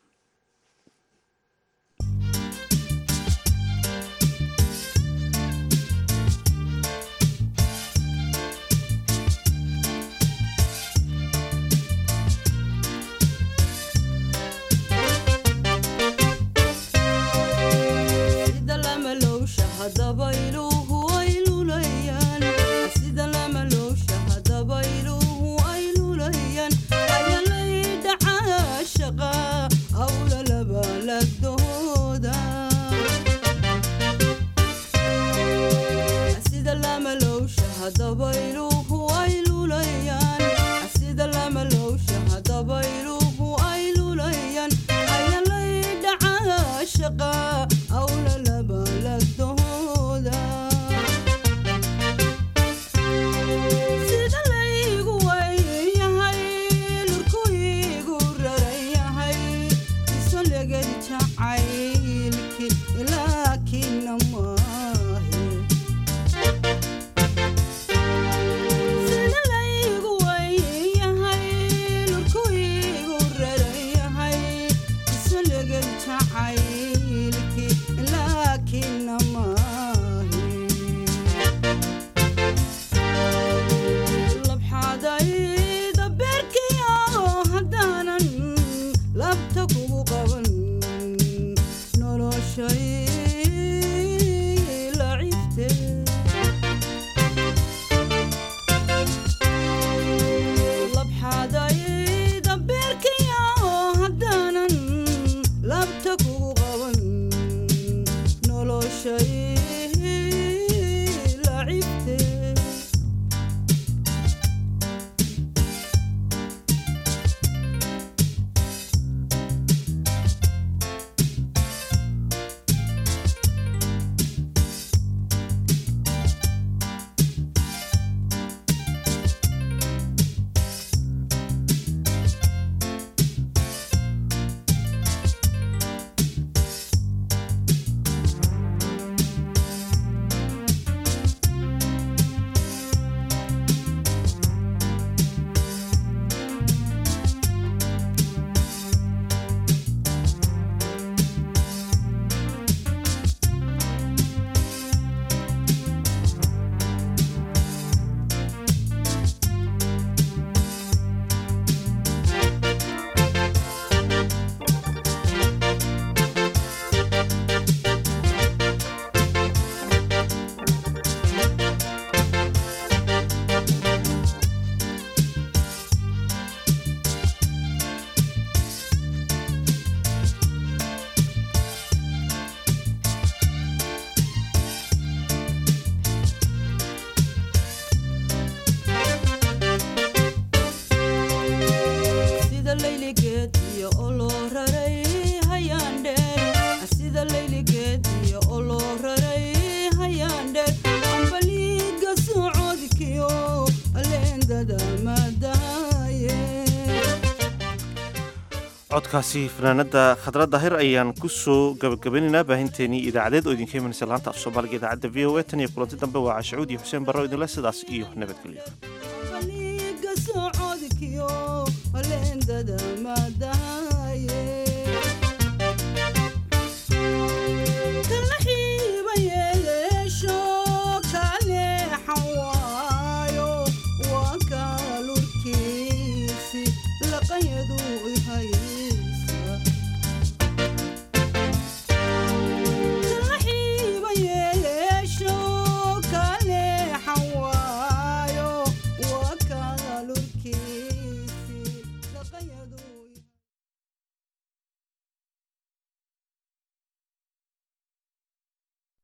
codkaasi fanaanada khadra daahir ayaan ku soo gabagabanaynaa baahinteenii idaacadeed oo idinka imanaysa laanta af soomaaliga idaacadda v o a tan iyo kulanti dambe waa cashacuud iyo xuseen barro idinle sidaas iyo nabadgelyo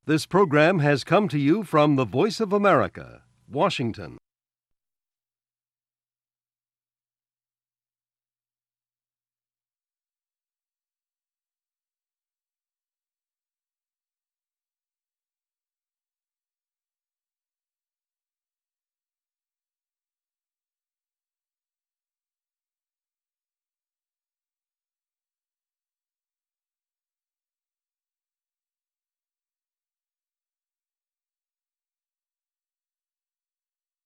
This program has come to you from the Voice of America, Washington.